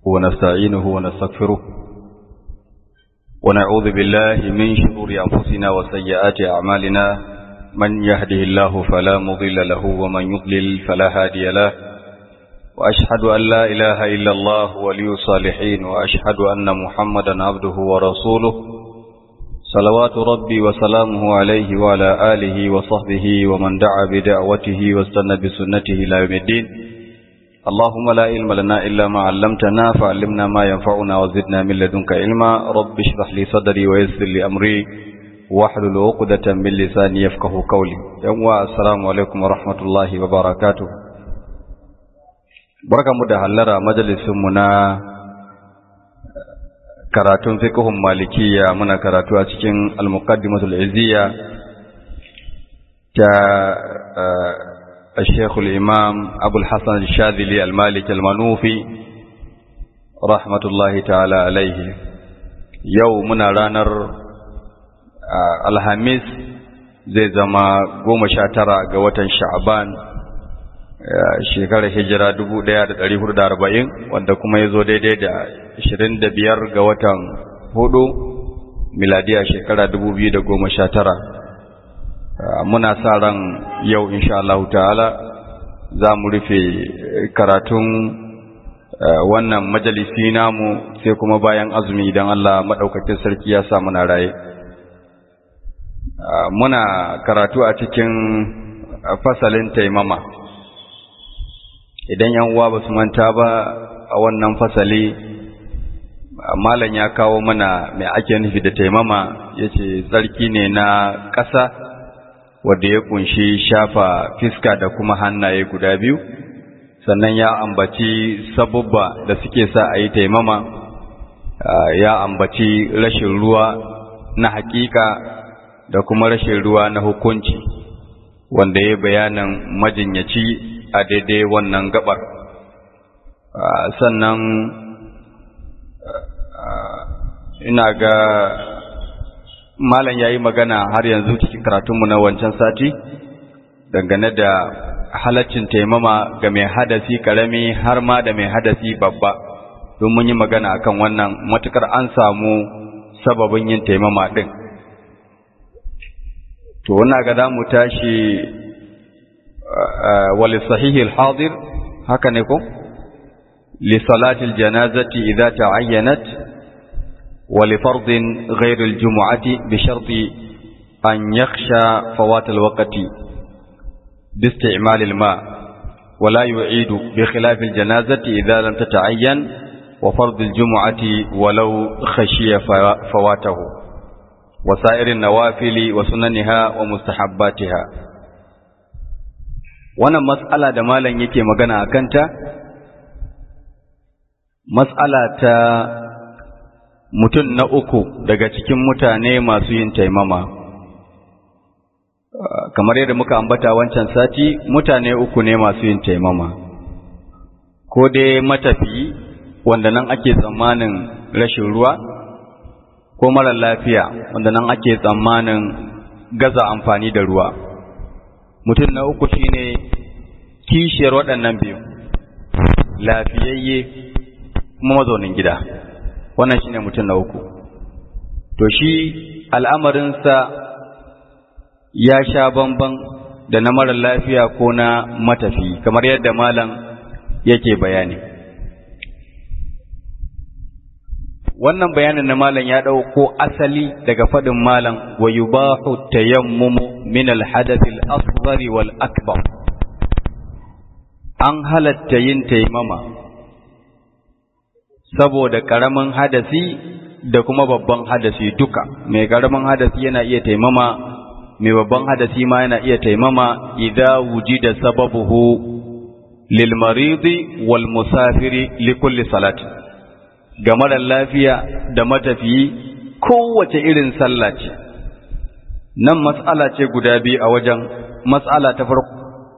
ونستعينه ونستغفره ونعوذ بالله من شرور أنفسنا وسيئات أعمالنا من يهده الله فلا مضل له ومن يضلل فلا هادي له وأشهد أن لا إله إلا الله ولي الصالحين وأشهد أن محمدا عبده ورسوله صلوات ربي وسلامه عليه وعلى آله وصحبه ومن دعا بدعوته واستنى بسنته إلى يوم الدين اللهم لا علم لنا إلا ما علمتنا فعلمنا ما ينفعنا وزدنا من لدنك علما رب اشرح لي صدري ويسر لي أمري واحلل عقدة من لساني يفقه قولي يوم السلام عليكم ورحمة الله وبركاته بركة مدهلرة مجلس منا karatun fiqhun malikiya muna karatu a cikin al-muqaddimatul izziya ta الشيخ الإمام أبو الحسن الشاذلي المالك المنوفي رحمة الله تعالى عليه يومنا رانر الهميس zai zama goma sha tara ga watan sha'aban shekarar hijira dubu ɗaya da ɗari hudu da arba'in wanda kuma ya zo daidai da ashirin da biyar ga watan hudu miladiya shekara dubu biyu da goma sha tara muna sa ran yau insha Allah ta'ala za mu rufe karatun wannan majalisi namu sai kuma bayan azumi idan Allah maɗaukakin sarki ya sa muna raye muna karatu a cikin fasalin taimama idan yan uwa ba su manta ba a wannan fasali malam ya kawo mana mai ake nufi da taimama ya ce tsarki ne na ƙasa wadda ya kunshi shafa fiska da kuma hannaye guda biyu sannan ya ambaci sabubba da suke sa a yi taimama ya ambaci rashin ruwa na hakika da kuma rashin ruwa na hukunci wanda ya bayanin majinyaci a daidai wannan gabar sannan ina ga malam ya yi magana har yanzu cikin karatunmu na wancan sati dangane da halaccin taimama ga mai hadasi karami har ma da mai hadasi babba don mun yi magana akan wannan matukar an samu sababin yin taimama din to wannan ga za mu tashi wali sahihil hadir haka ne ko li salatil janazati idza ta'ayyanat ولفرض غير الجمعة بشرط أن يخشى فوات الوقت باستعمال الماء ولا يعيد بخلاف الجنازة إذا لم تتعين وفرض الجمعة ولو خشي فواته وسائر النوافل وسننها ومستحباتها wannan mas'ala da malam yake magana a kanta mas'ala ta mutum na uku daga cikin mutane masu yin taimama kamar yadda muka ambata wancan sati mutane uku ne masu yin taimama ko dai matafiyi wanda nan ake tsammanin rashin ruwa ko mara lafiya wanda nan ake tsammanin gaza amfani da ruwa mutum na uku shine kishiyar waɗannan biyu lafiyayye kuma mazaunin gida wannan shine mutum na uku to shi al'amarinsa ya sha bamban da na mara lafiya ko na matafi kamar yadda malam yake bayani wannan bayanin na malam ya ɗauko asali daga faɗin malam wa yubahu tayammumu min al-hadath al-asghar wal akbar an halatta yin taimama saboda ƙaramin hadasi da kuma babban hadasi duka mai ƙaramin hadasi yana iya taimama mai babban hadasi ma yana iya taimama idza wujida sababuhu lil maridi wal musafiri li kulli salati ga mara lafiya da matafiyi kowace irin sallah ce nan mas'ala ce guda biyu a wajen mas'ala ta farko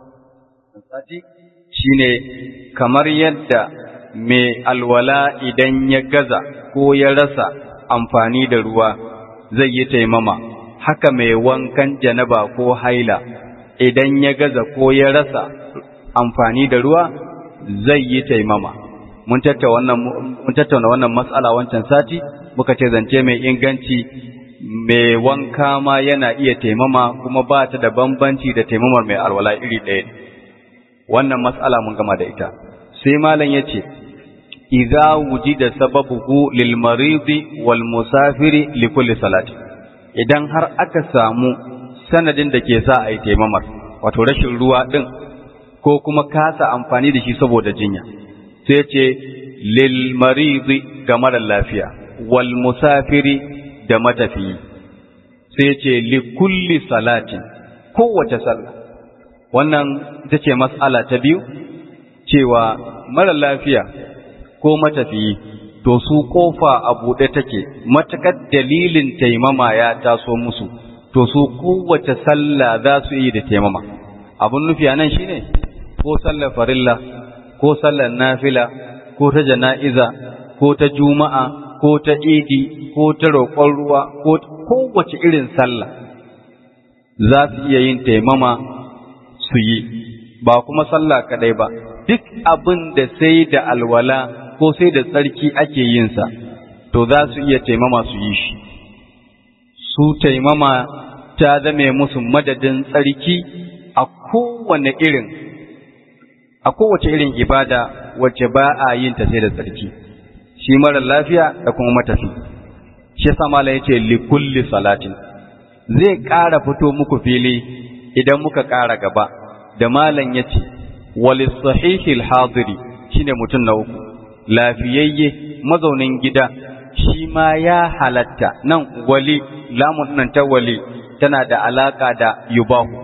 shine kamar yadda mai alwala idan ya gaza ko ya rasa amfani da ruwa zai yi taimama haka mai wankan janaba ko haila idan ya gaza ko ya rasa amfani da ruwa zai yi taimama mun tattauna wannan mun tattauna wannan mas'ala wancan sati muka ce zance mai inganci mai wanka ma yana iya taimama kuma ba ta da bambanci da taimamar mai alwala iri ɗaya wannan mas'ala mun gama da ita sai malam yace idza wujida sababuhu lil maridi wal musafiri li kulli salati idan har aka samu sanadin da ke sa a yi taimamar wato rashin ruwa din ko kuma kasa amfani da shi saboda jinya sai ce lil maridi ga mara lafiya wal musafiri da matafiyi sai ce li kulli salatin kowace sallah wannan ita ce mas'ala ta biyu cewa mara lafiya ko matafiyi to su kofa a buɗe take matakar dalilin taimama ya taso musu to su kowace sallah za su yi da taimama abun nufi a nan shine ko sallar farilla ko sallar nafila ko ta jana'iza ko ta juma'a ko ta idi ko ta roƙon ruwa ko kowace irin sallah za su iya yin taimama su yi ba kuma sallah kadai ba duk abin da sai da alwala ko sai da tsarki ake yinsa to za su iya taimama su yi shi su taimama ta zame musu madadin tsarki a kowane irin a kowace irin ibada wacce ba a yin ta sai da tsarki shi mara lafiya da kuma matafi shi yasa mala yace li kulli salatin zai ƙara fito muku fili idan muka ƙara gaba da malam yace walis sahihil hadiri shine mutum na uku lafiyayye mazaunin gida shi ma ya halatta nan wali lamun nan ta wali tana da alaka da yubahu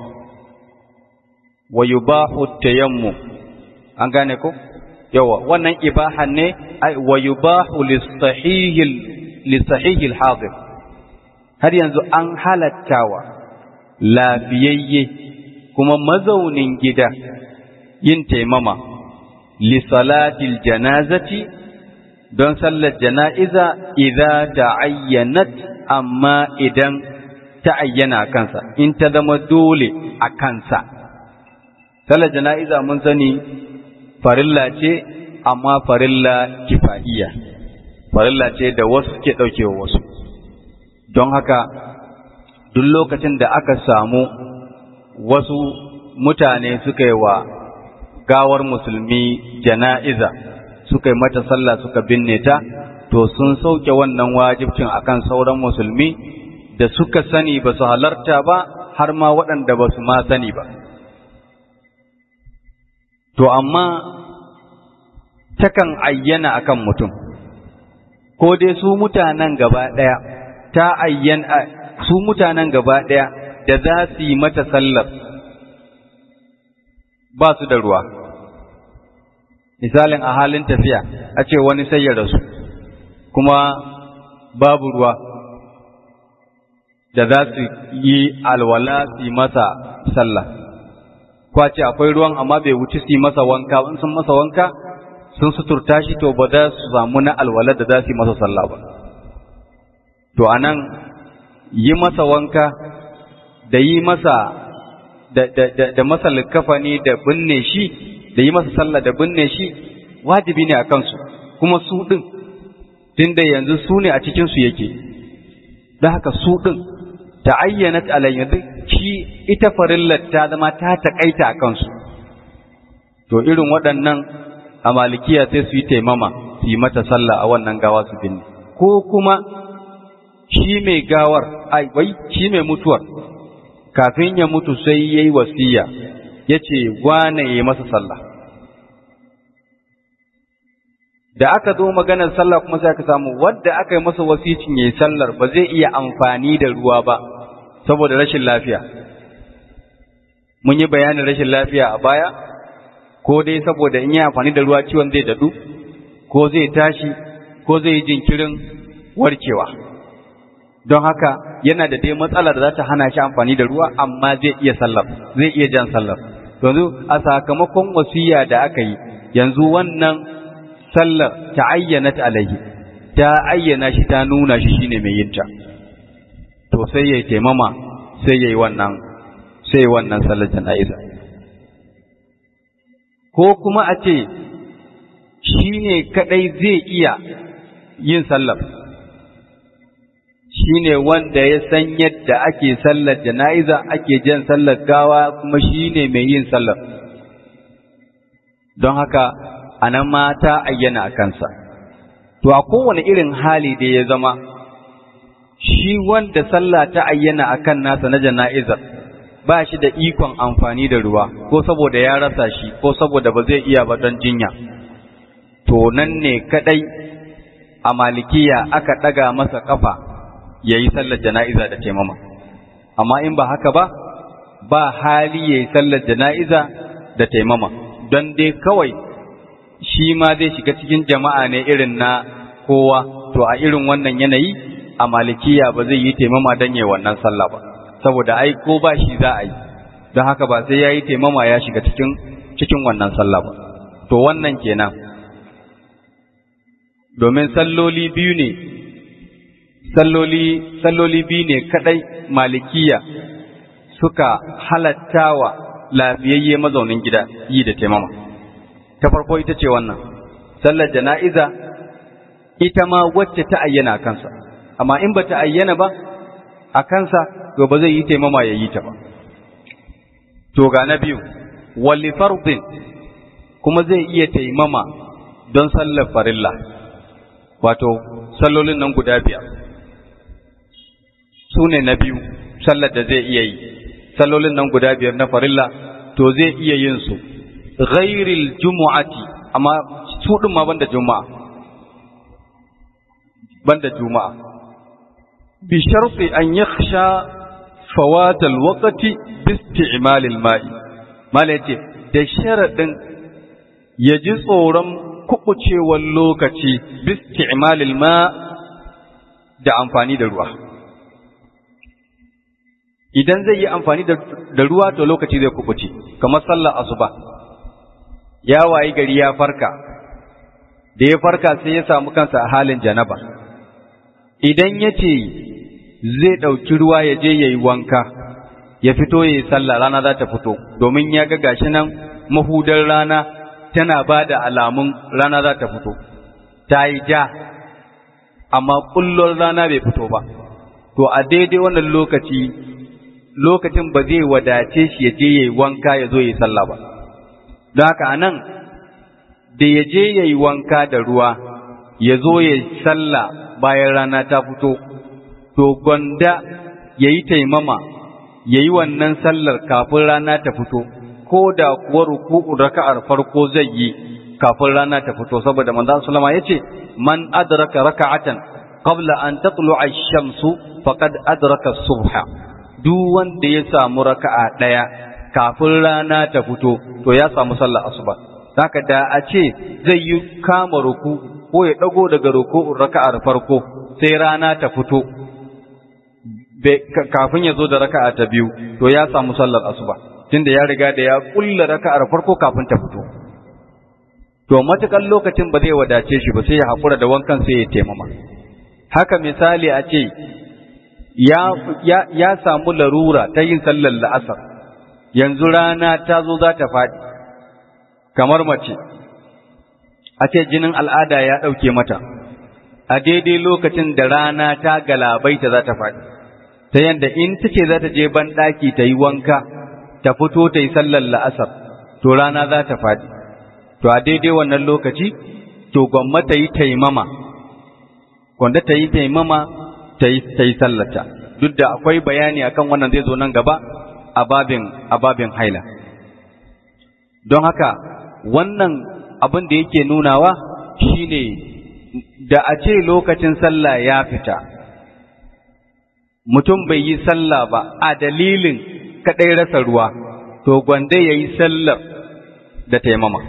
wa yubahu tayammu an gane ko yawa wannan ibahan ne wa yubahu lisahihil lisahihil hadir har yanzu an halattawa lafiyayye kuma mazaunin gida yin taimama li salatil janazati don sallar jana'iza idza ta'ayyanat amma idan ta ayyana kansa in ta zama dole a kansa sallar jana'iza mun sani farilla ce amma farilla kifaiya farilla ce da wasu ke ɗaukewa wasu don haka duk lokacin da aka samu wasu mutane suka yi wa gawar musulmi jana'iza suka yi mata sallah suka binne ta to sun sauke wannan wajibcin akan sauran musulmi da suka sani ba su halarta ba har ma waɗanda ba su ma sani ba to amma takan ayyana akan mutum ko dai su mutanen gaba ɗaya ta ayyana su mutanen gaba ɗaya da za su yi mata sallar ba su da ruwa misalin a halin tafiya a ce wani sai ya rasu kuma babu ruwa da za su yi alwala su yi masa sallah kwace akwai ruwan amma bai wuce su yi masa wanka in sun masa wanka sun suturta shi to ba za su samu na alwala da za su yi masa sallah ba to anan yi masa wanka da yi masa da, da, da, da masa likafani da binne shi da yi masa sallah da binne shi wajibi ne a kansu kuma su ɗin tunda yanzu su ne a cikinsu yake da haka su ɗin ta ayyana alayya shi ita farillar ta zama ta taƙaita a kansu to irin waɗannan a malikiya sai su yi taimama su yi mata sallah a wannan gawa su binne ko kuma shi mai gawar ai wai shi mai mutuwar kafin ya mutu sai yayi wasiya yace wane yayi masa sallah da aka zo maganar sallah kuma sai aka samu wanda aka yi masa wasicin yayi sallar ba zai iya amfani da ruwa ba saboda rashin lafiya mun yi bayanin rashin lafiya a baya ko dai saboda in yi amfani da ruwa ciwon zai dadu ko zai tashi ko zai yi jinkirin warkewa don haka yana da dai matsala da za ta hana shi amfani da ruwa amma zai iya sallar zai iya jan sallar yanzu a sakamakon wasiya da aka yi yanzu wannan sallar ta ayyana ta alaihi ta ayyana shi ta nuna shi shine mai yinta to sai yayi taimama sai yayi wannan sai wannan sallar jana'iza ko kuma a ce shi ne kaɗai zai iya yin sallar shi ne wanda ya san yadda ake sallar jana'iza ake jan sallar gawa kuma shi ne mai yin sallar don haka a nan mata ayyana a kansa to a kowane irin hali da ya zama shi wanda sallah ta ayyana a kan nasa na jana'izar ba shi da ikon amfani da ruwa ko saboda ya rasa shi ko saboda ba zai iya ba don jinya to nan ne kadai a malikiya aka ɗaga masa ƙafa ya yi sallar jana'iza da taimama amma in ba haka ba ba hali ya yi sallar jana'iza da taimama don dai kawai shi ma zai shiga cikin jama'a ne irin na kowa to a irin wannan yanayi a malikiya ba zai yi taimama don yi wannan sallah ba saboda ai ko ba shi za a yi don haka ba sai ya yi taimama ya shiga cikin cikin wannan sallah ba to wannan kenan domin salloli biyu ne salloli salloli biyu ne kadai malikiya suka halattawa lafiyayye mazaunin gida yi da taimama ta farko ita ce wannan sallar jana'iza ita ma wacce ta ayyana kansa amma in ba ta ayyana ba a kansa to ba zai yi taimama ya yi ta ba to ga na biyu wali fardin kuma zai iya taimama don sallar farilla wato sallolin nan guda biyar su ne na biyu sallar da zai iya yi sallolin nan guda biyar na farilla to zai iya yin su ghairil jumu'ati amma su din ma banda juma'a banda juma'a bi sharti an yakhsha fawat alwaqti bi isti'mal alma'i mala yace da sharadin ya ji tsoron kubucewar lokaci bi isti'mal alma da amfani da ruwa idan zai yi amfani da ruwa to lokaci zai kubuce kamar sallar asuba ya wayi gari ya farka da ya farka sai ya samu kansa a halin janaba idan ya ce zai ɗauki ruwa ya je ya yi wanka ya fito ya yi sallah rana za ta fito domin ya ga gashi nan mahudar rana tana ba da alamun rana za ta fito ta yi ja amma ƙullon rana bai fito ba to a daidai wannan lokaci lokacin ba zai wadace shi ya je ya yi wanka ya zo ya yi sallah ba don haka a nan da ya je ya yi wanka da ruwa ya zo ya yi sallah bayan rana ta fito to gwanda ya yi taimama ya yi wannan sallar kafin rana ta fito ko da kuwa ruku'u raka'ar farko zai yi kafin rana ta fito saboda manzon sallama yace man adraka raka'atan qabla an tatlu'a ash-shamsu faqad adraka as-subha duk wanda ya samu raka'a ɗaya kafin rana ta fito to ya samu sallar asuba haka da a ce zai yi kama ruku ko ya ɗago daga ruku'un raka'ar farko sai rana ta fito kafin ya zo da raka'a ta biyu to ya samu sallar asuba tunda ya riga da ya kulla raka'ar farko kafin ta fito to matukan lokacin ba zai wadace shi ba sai ya haƙura da wankan sai ya taimama haka misali a ce ya, ya, ya samu larura ta yin sallar la'asar, yanzu rana ta zo za ta faɗi, kamar mace, a ce jinin al'ada ya ɗauke mata, a daidai lokacin da rana ta galabaita za ta faɗi, ta yadda in ta ce za ta je banɗaki ta yi wanka, ta fito ta yi sallar la'asar, to rana za ta faɗi, to a daidai wannan lokaci, to gwamma ta yi taimama, gwanda ta yi taimama ta yi sallata duk da akwai bayani akan wannan zai zo nan gaba a babin a babin haila don haka wannan abin da yake nunawa shine da a ce lokacin sallah ya fita mutum bai yi sallah ba a dalilin kaɗai rasa ruwa to gwanda ya yi sallar da taimama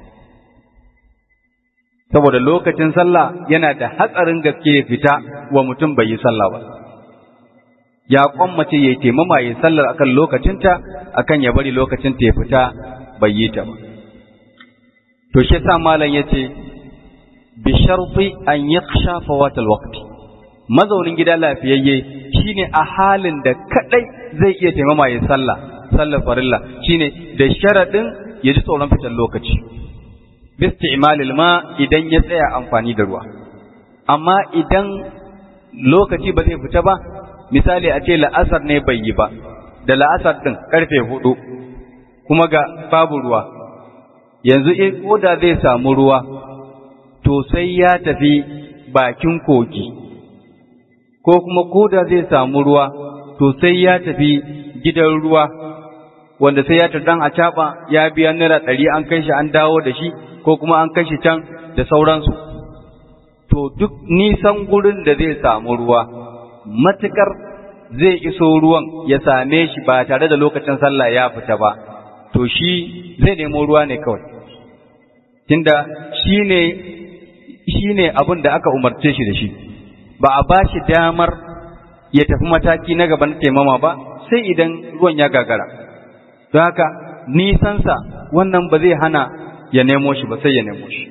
saboda lokacin sallah yana da hatsarin gaske ya fita wa mutum bai yi sallah ba ya kwammace ya taimama ya sallar akan lokacinta akan ya bari lokacinta ya fita bai yi ta ba to shi sa malam yace bi sharti an yakhsha fawat alwaqti mazaunin gida lafiyayye shine a halin da kadai zai iya taimama ya sallah sallar farilla shine da sharadin ya ji tsoron fitar lokaci bisti'malil ma idan ya tsaya amfani da ruwa amma idan lokaci ba zai fita ba misali a ce la'asar ne bai yi ba da la'asar din karfe hudu kuma ga babu ruwa yanzu in koda zai samu ruwa to sai ya tafi bakin kogi ko kuma koda zai samu ruwa to sai ya tafi gidan ruwa wanda sai ya tardan a caɓa ya biya naira ɗari an kai shi an dawo da shi ko kuma an kai shi can da sauransu to duk nisan gurin da zai samu ruwa matukar zai iso ruwan ya same shi ba tare da lokacin sallah ya fita ba to shi zai nemo ruwa ne kawai tunda shi ne shi ne abin da aka umarce shi da shi ba a ba shi damar ya tafi mataki na gaban taimama ba sai idan ruwan ya gagara don haka nisansa wannan ba zai hana ya nemo shi ba sai ya nemo shi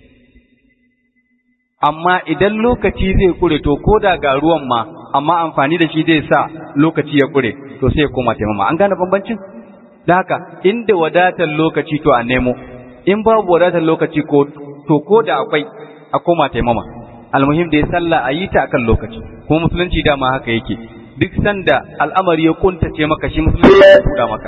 amma idan lokaci zai kure to ko da ga ruwan ma amma amfani da shi zai sa lokaci ya kure to sai ya koma taimama an gane bambancin da haka inda wadatar lokaci to a nemo in babu wadatar lokaci ko to ko da akwai a koma taimama almuhim da ya sallah a yi ta akan lokaci kuma musulunci dama haka yake duk sanda al'amari ya kuntace maka shi musulunci ya buɗa maka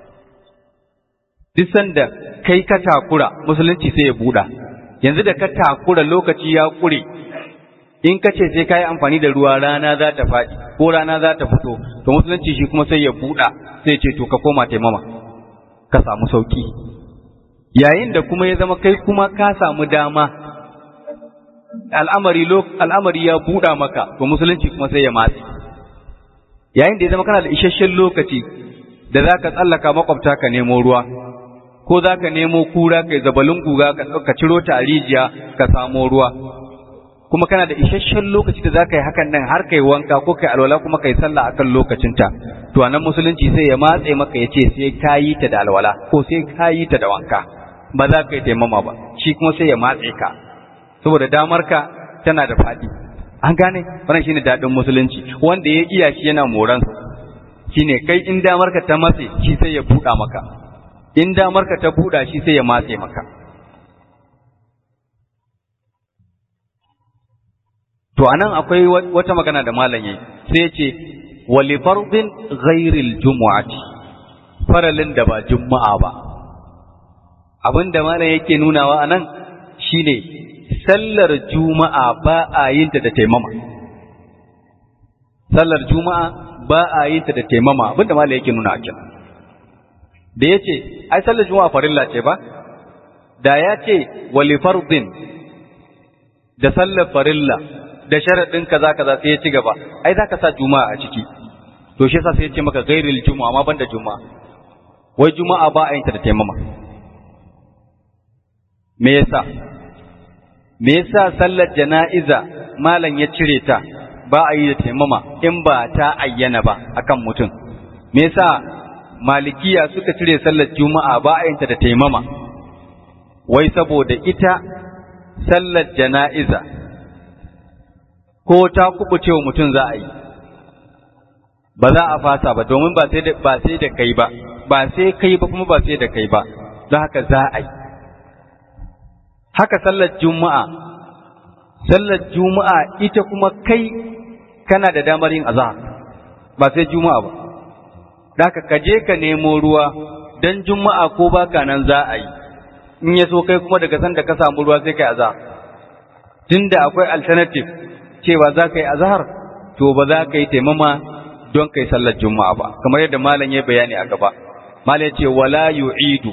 duk sanda kai ka takura musulunci sai ya buɗa yanzu da ka takura lokaci ya kure in ka ce sai ka yi amfani da ruwa rana za ta faɗi ko rana za ta fito to musulunci shi kuma sai ya buɗa sai ce to ka koma taimama ka samu sauki yayin da kuma ya zama kai kuma ka samu dama al'amari al'amari ya buɗa maka to musulunci kuma sai ya matsi yayin da ya zama kana da isasshen lokaci da za ka tsallaka makwabta ka nemo ruwa ko za ka nemo kura kai zabalin guga ka ciro ta a rijiya ka samo ruwa kuma kana da isasshen lokaci da za ka yi hakan nan har kai wanka ko kai alwala kuma kai sallah akan lokacinta to anan musulunci sai ya matse maka ya ce sai ka yi ta da alwala ko sai ka yi ta da wanka ba za ka yi taimama ba shi kuma sai ya matse ka saboda damar ka tana da faɗi an gane wannan shine daɗin musulunci wanda ya iya shi yana moransa shine kai in damar ka ta matse shi sai ya buɗa maka in damar ka ta buɗa shi sai ya matse maka to anan akwai wata magana da malam yayi sai ya ce wali fardin ghairil jumu'ati faralin da ba juma'a ba abin da malam yake nunawa anan shine sallar juma'a ba a yin ta da taimama sallar juma'a ba a yin ta da taimama abin da malam yake nuna a kenan da yace ai sallar juma'a farilla ce ba da ya ce wali fardin da sallar farilla da sharaɗin kaza kaza sai ya ci gaba ai za ka sa juma'a a ciki to shi yasa sai ya ce maka gairil juma'a amma banda juma'a wai juma'a ba a yin ta da taimama me yasa me yasa sallar jana'iza malam ya cire ta ba a yi da taimama in ba ta ayyana ba akan mutum me yasa malikiya suka cire sallar juma'a ba a yin ta da taimama wai saboda ita sallar jana'iza ko ta kubuce wa mutum za a yi ba za a fasa ba domin ba sai da ba sai da kai ba ba sai kai ba kuma ba sai da kai ba don haka za a yi haka sallar juma'a sallar juma'a ita kuma kai kana da damar yin azhar ba sai juma'a ba haka ka je ka nemo ruwa dan juma'a ko baka nan za a yi in ya so kai kuma daga san da ka samu ruwa sai kai azhar tunda akwai alternative cewa za ka yi azhar to ba za ka yi taimama don kai sallar juma'a ba kamar yadda malam ya bayani a gaba malam ya ce wala yu'idu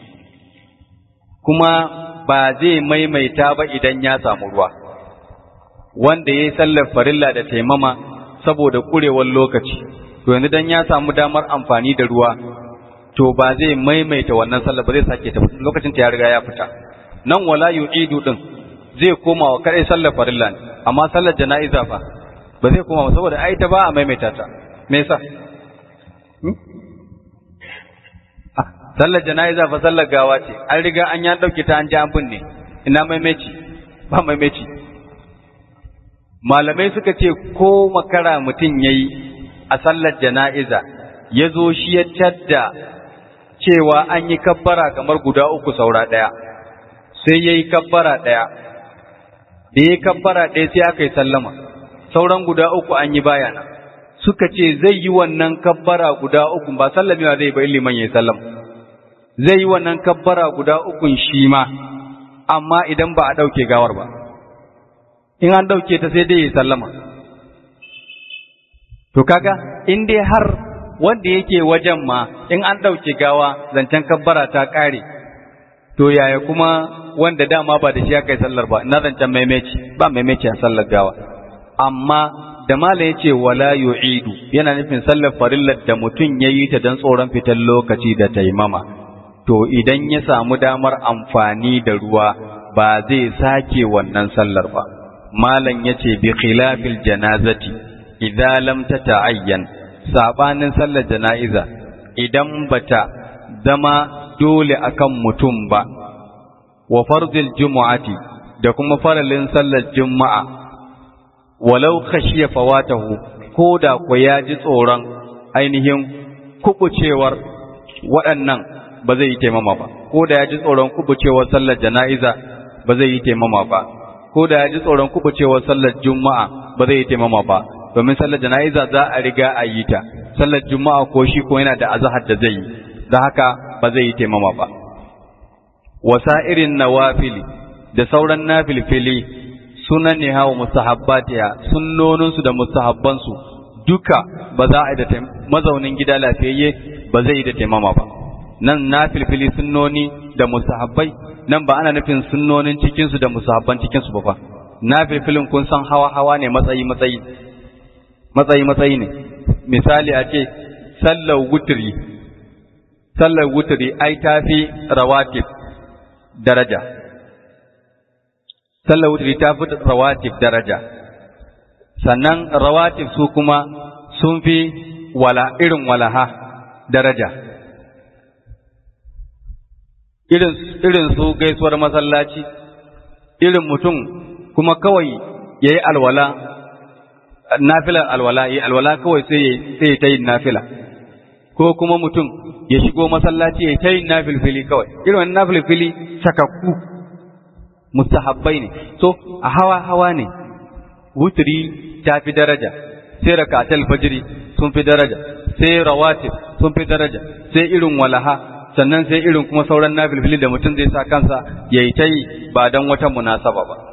kuma ba zai maimaita ba idan ya samu ruwa wanda ya yi sallar farilla da taimama saboda kurewar lokaci to yanzu dan ya samu damar amfani da ruwa to ba zai maimaita wannan sallar ba zai sake ta lokacin ta ya riga ya fita nan wala yu'idu din zai koma wa kadai sallar farilla ne amma sallar jana'iza fa ba zai koma saboda ai ta ba a maimaita ta me yasa sallar jana'iza fa sallar gawa ce an riga an ya dauke ta an ji an binne ina maimaici ba maimaici malamai suka ce ko makara mutum yayi a sallar jana'iza ya zo shi ya tadda cewa an yi kabbara kamar guda uku saura ɗaya sai ya yi kabbara ɗaya da ya yi kabbara ɗaya sai aka yi sallama sauran guda uku an yi bayana suka ce zai yi wannan kabbara guda uku ba sallamewa zai bai liman ya yi sallama zai yi wannan kabbara guda ukun shi ma amma idan ba a ɗauke gawar ba in an ɗauke ta sai dai ya yi sallama to kaga in dai har wanda yake wajen ma in an ɗauke gawa zancen kabbara ta ƙare to yaya kuma wanda dama ba da shi aka yi sallar ba na zancen maimaici ba maimaici a sallar gawa amma da mala ya ce wala yu'idu yana nufin sallar farillar da mutum ya yi ta don tsoron fitar lokaci da taimama to idan ya samu damar amfani da ruwa ba zai sake wannan sallar ba malam ya ce bi khilafil janazati idza lam tata'ayyan sabanin sallar jana'iza idan bata zama dole akan mutum ba wa farzil jumu'ati da kuma faralin sallar juma'a walau khashiya fawatahu ko da ku ya ji tsoron ainihin kubucewar waɗannan ba zai yi taimama ba ko da ya ji tsoron kubucewar sallar jana'iza ba zai yi taimama ba ko da ya ji tsoron kubucewar sallar juma'a ba zai yi taimama ba domin sallar jana'iza za a riga a yi ta sallar juma'a ko shi ko yana da azahar da zai yi da haka ba zai yi taimama ba wasa'irin nawafili da sauran nafilfili sunan ne hawa mustahabbatiha sunnoninsu da mustahabbansu duka ba za a yi da mazaunin gida lafiyayye ba zai yi da taimama ba nan nafilfili sunnoni da mustahabbai nan ba ana nufin sunnonin cikinsu da mustahabban cikinsu ba fa nafilfilin kun san hawa hawa ne matsayi matsayi matsayi matsayi ne misali a ce sallar wuturi sallar wuturi ai tafi rawatib daraja sallar wuturi ta fi rawatib daraja sannan rawatib su kuma sun fi wala irin walaha daraja irin irin su gaisuwar masallaci irin mutum kuma kawai yayi alwala nafilar alwala yi alwala kawai sai sai ta yin nafila ko kuma mutum ya shigo masallaci ya ta yin nafilfili kawai irin wannan nafilfili sakakku mustahabbai ne so a hawa hawa ne wutri ta fi daraja sai rakatul fajri sun fi daraja sai rawatib sun fi daraja sai irin walaha sannan sai irin kuma sauran nafilfili da mutum zai sa kansa yayi ta yi ba dan wata munasaba ba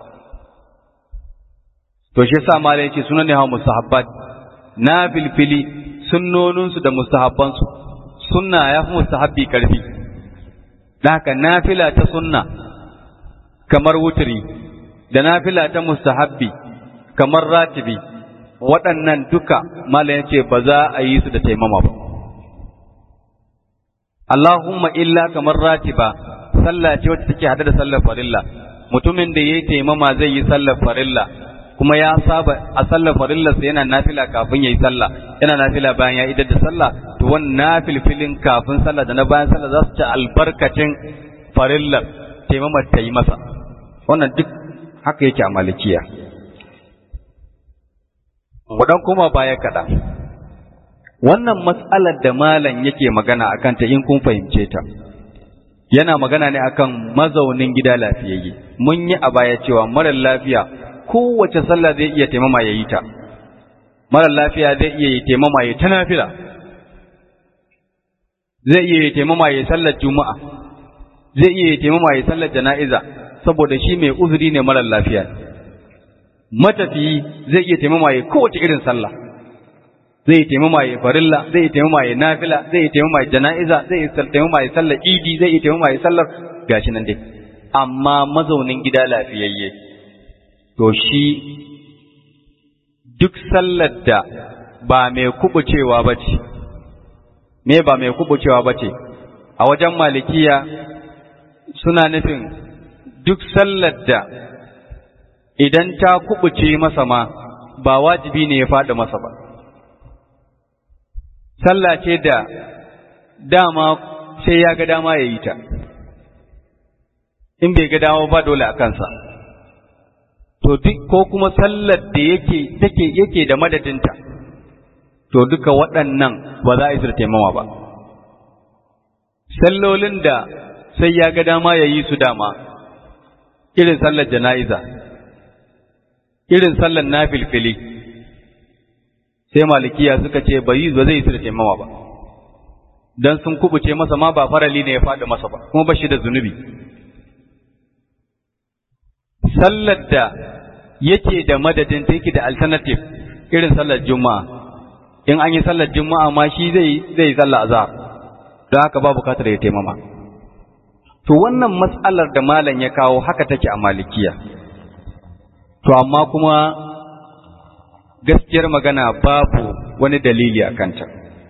to shi yasa malai yace sunan ne hawa mustahabbat na filfili sunnoninsu da mustahabbansu sunna ya fi mustahabbi karfi da haka nafila ta sunna kamar wuturi da nafila ta mustahabbi kamar ratibi waɗannan duka malai yace ba za a yi su da taimama ba Allahumma illa kamar ratiba sallah ce wacce take hada da sallar farilla mutumin da yayi taimama zai yi sallar farilla kuma ya saba a sallar farillarsa yana nafila kafin yayi sallah yana nafila bayan ya idar da sallah to wannan nafilfilin kafin sallah da na bayan sallah za su ci albarkacin farillar taimamar ta yi masa wannan duk haka yake a malikiya mu dan koma baya kaɗan wannan matsalar da malam yake magana akan ta in kun fahimce ta yana magana ne akan mazaunin gida lafiyayye mun yi a baya cewa marar lafiya kowace sallah zai iya taimama ya yi ta marar lafiya zai iya yi taimama ya ta nafila zai iya yi taimama ya sallar juma'a zai iya yi taimama ya sallar jana'iza saboda shi mai uzuri ne marar lafiya matafiyi zai iya taimama ya kowace irin sallah zai yi taimama ya farilla zai yi taimama ya nafila zai yi taimama ya jana'iza zai yi taimama ya sallar idi zai yi taimama ya sallar gashi nan dai amma mazaunin gida lafiyayye to shi duk sallar da ba mai kubucewa ba ce, me ba mai kubucewa ba ce, a wajen malikiya suna nufin duk sallar da idan ta kubuce masa ma ba wajibi ne ya faɗi masa ba. Sallah ce da dama sai ya ga dama ya yi ta, in bai ga dama ba dole a kansa. to duk ko kuma sallar da yake take yake da madadinta to duka waɗannan ba za a yi taimama ba sallolin da sai ya ga dama ya yi su dama irin sallar jana'iza irin sallar nafilfili sai malikiya suka ce bai ba zai su da taimama ba dan sun kubuce masa ma ba farali ne ya faɗi masa ba kuma ba shi da zunubi sallar da yake da madadin ta yake da alternative irin sallar juma'a in an yi sallar juma'a ma shi zai zai yi sallar azhar don haka ba bukatar ya taimama to wannan mas'alar da malam ya kawo haka take a malikiya to amma kuma gaskiyar magana babu wani dalili a kanta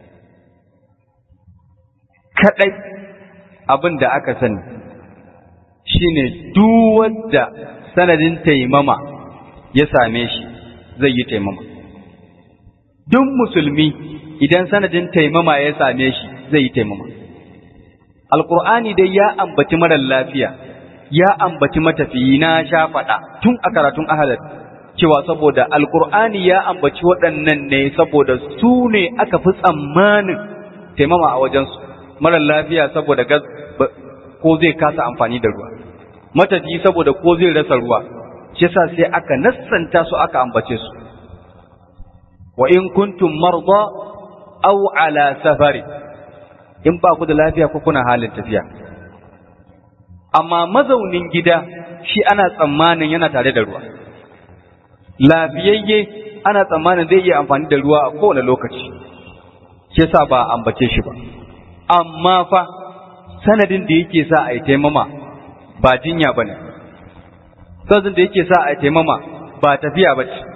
kadai abin da aka sani shine duk wanda sanadin taimama ya same shi zai yi taimama duk musulmi idan sanadin taimama ya same shi zai yi taimama alkur'ani dai ya ambaci marar lafiya ya ambaci matafiyi na sha faɗa tun a karatun ahalar cewa saboda alkur'ani ya ambaci waɗannan ne saboda su ne aka fi tsammanin taimama a wajensu marar lafiya saboda ko zai kasa amfani da ruwa matafiyi saboda ko zai rasa ruwa shi yasa sai aka nassanta su aka ambace su wa in kuntum marda aw ala safari in ba ku da lafiya ko kuna halin tafiya amma mazaunin gida shi ana tsammanin yana tare da ruwa lafiyayye ana tsammanin zai iya amfani da ruwa a kowane lokaci shi yasa ba ambace shi ba amma fa sanadin da yake sa a yi taimama ba jinya ba ne sanadin da yake sa a yi taimama ba tafiya ba ce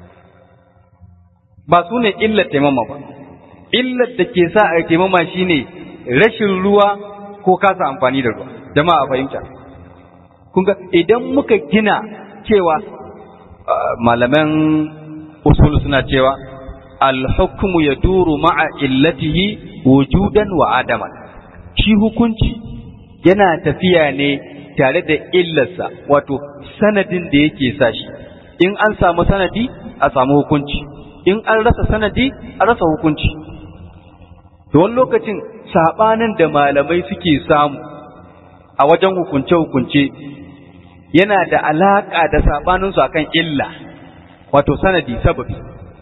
ba su ne illar taimama ba illar da ke sa a yi taimama shine rashin ruwa ko kasa amfani da ruwa jama'a fahimta kun ga idan muka gina cewa malaman usul suna cewa al-hukmu yaduru ma'a illatihi wujudan wa adaman shi hukunci yana tafiya ne tare da illarsa wato sanadin da yake sa shi in an samu sanadi a samu hukunci in an rasa sanadi a rasa hukunci to wani lokacin sabanin da malamai suke samu a wajen hukunce-hukunce yana da alaƙa da saɓaninsu akan illa wato sanadi sababi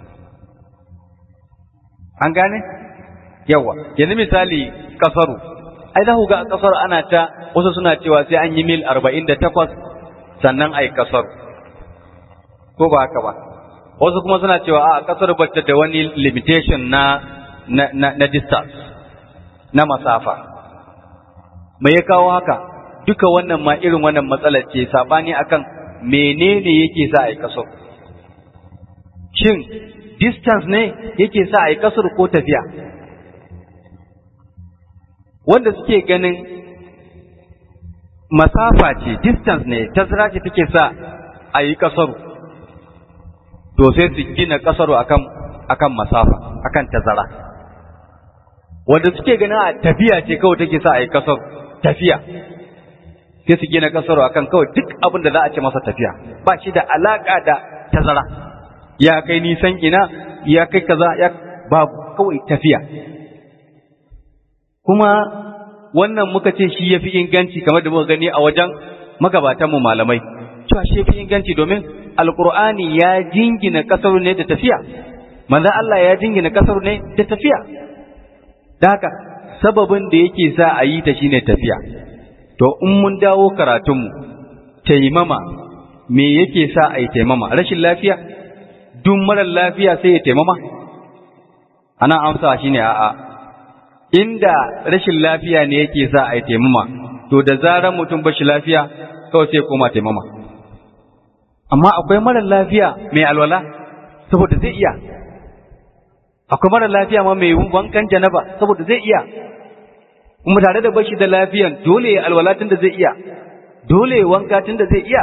an gane yawa yanzu misali kasaru ai za ku ga a kasaru ana ta wasu suna cewa sai an yi mil arba'in da takwas sannan a yi kasaru ko ba haka ba wasu kuma suna cewa a kasar bata da wani limitation na na, na, na distance na masafa me ya kawo haka duka wannan ma irin wannan matsalar ce sabani akan menene yake sa a yi kasar shin distance ne yake sa a yi kasar ko tafiya wanda suke ganin masafa ce distance ne tazara ce take sa a yi kasaru to sai su gina kasaru akan akan masafa akan tazara wanda suke ganin a tafiya ce kawai take sa a yi kasaru tafiya sai su gina kasaru akan kawai duk abin da za a ce masa tafiya ba shi da alaka da tazara ya kai nisan ina ya kai kaza ya babu kawai tafiya kuma wannan muka ce shi yafi inganci kamar da muka gani a wajen magabatanmu malamai cewa shi yafi inganci domin alqur'ani ya jingina kasaru ne da tafiya manzo Allah ya jingina kasaru ne da tafiya da haka sababin da yake sa a yi ta shine tafiya to in mun dawo karatunmu taimama me yake sa a yi taimama rashin lafiya duk marar lafiya sai ya taimama ana amsa shine a'a inda rashin lafiya ne yake sa a yi taimama to da zarar mutum ba shi lafiya kawai sai koma taimama amma akwai marar lafiya mai alwala saboda zai iya akwai marar lafiya ma mai wankan janaba saboda zai iya kuma tare da bashi da lafiyan dole ya alwala tun da zai iya dole ya wanka tun da zai iya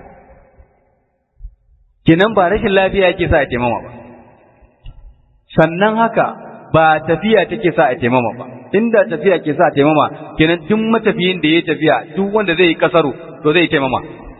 kenan ba rashin lafiya yake sa a taimama ba sannan haka ba tafiya take sa a taimama ba inda tafiya ke sa a taimama kenan duk matafiyin da ya tafiya duk wanda zai yi kasaru to zai yi taimama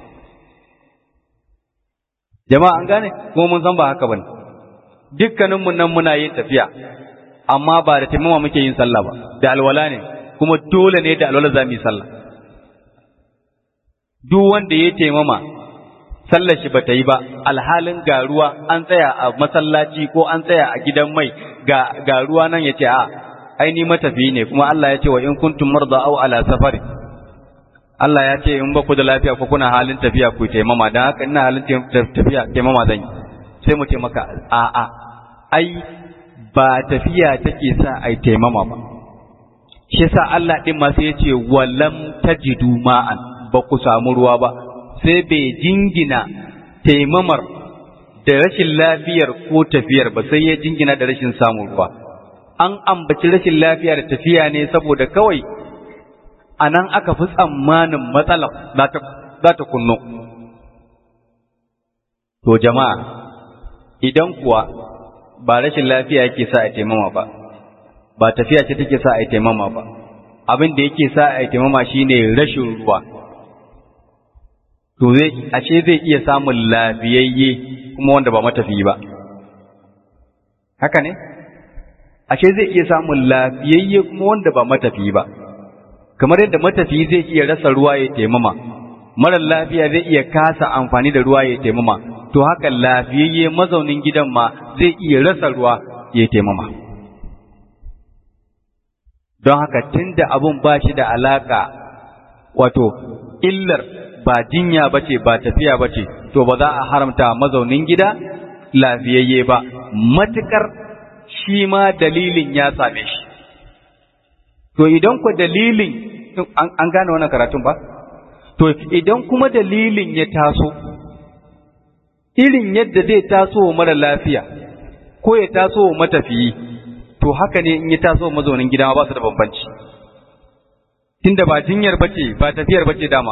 jama'a an gane kuma mun san ba haka bane dukkanin mun nan muna yin tafiya amma ba da taimama muke yin sallah ba da alwala ne kuma dole ne da alwala za mu yi sallah duk wanda ya taimama sallar shi bata yi ba alhalin ga ruwa an tsaya a masallaci ko an tsaya a gidan mai ga ga ruwa nan yace a ai ni matafi ne kuma Allah ya ce wa in kuntum marda aw ala safari Allah ya ce in ba ku da lafiya ko kuna halin tafiya ku taimama dan haka ina halin tafiya taimama zan yi sai mu ce maka a a ai ba tafiya take sa ai taimama ba shi yasa Allah din ma sai ya ce walam tajidu ma'an ba ku samu ruwa ba sai bai jingina taimamar da rashin lafiyar ko tafiyar ba sai ya jingina da rashin samun ruwa an ambaci rashin lafiya da tafiya ne saboda kawai a nan aka fi tsammanin matsalar za ta kunno to jama'a idan kuwa ba rashin lafiya yake sa a taimama ba ba tafiya ce take sa a taimama ba abin da yake sa a taimama shine rashin ruwa to zai ashe zai iya samun lafiyayye kuma wanda ba matafiyi ba haka ne ashe zai iya samun lafiyayye kuma wanda ba matafiyi ba kamar yadda matafiyi zai iya rasa ruwa ya taimama marar lafiya zai iya kasa amfani da ruwa ya taimama to haka lafiyayye mazaunin gidan ma zai iya rasa ruwa ya taimama don haka tunda abun ba shi da alaka wato illar ba jinya bace ba tafiya bace to ba za a haramta mazaunin gida lafiyayye ba matukar shi ma dalilin ya same shi to idan ku dalilin an gane wannan karatun ba to idan kuma dalilin ya taso irin yadda zai taso wa mara lafiya ko ya taso wa matafiyi to haka ne in ya taso wa mazaunin gida ba su da bambanci tunda ba jinyar bace ba tafiyar bace dama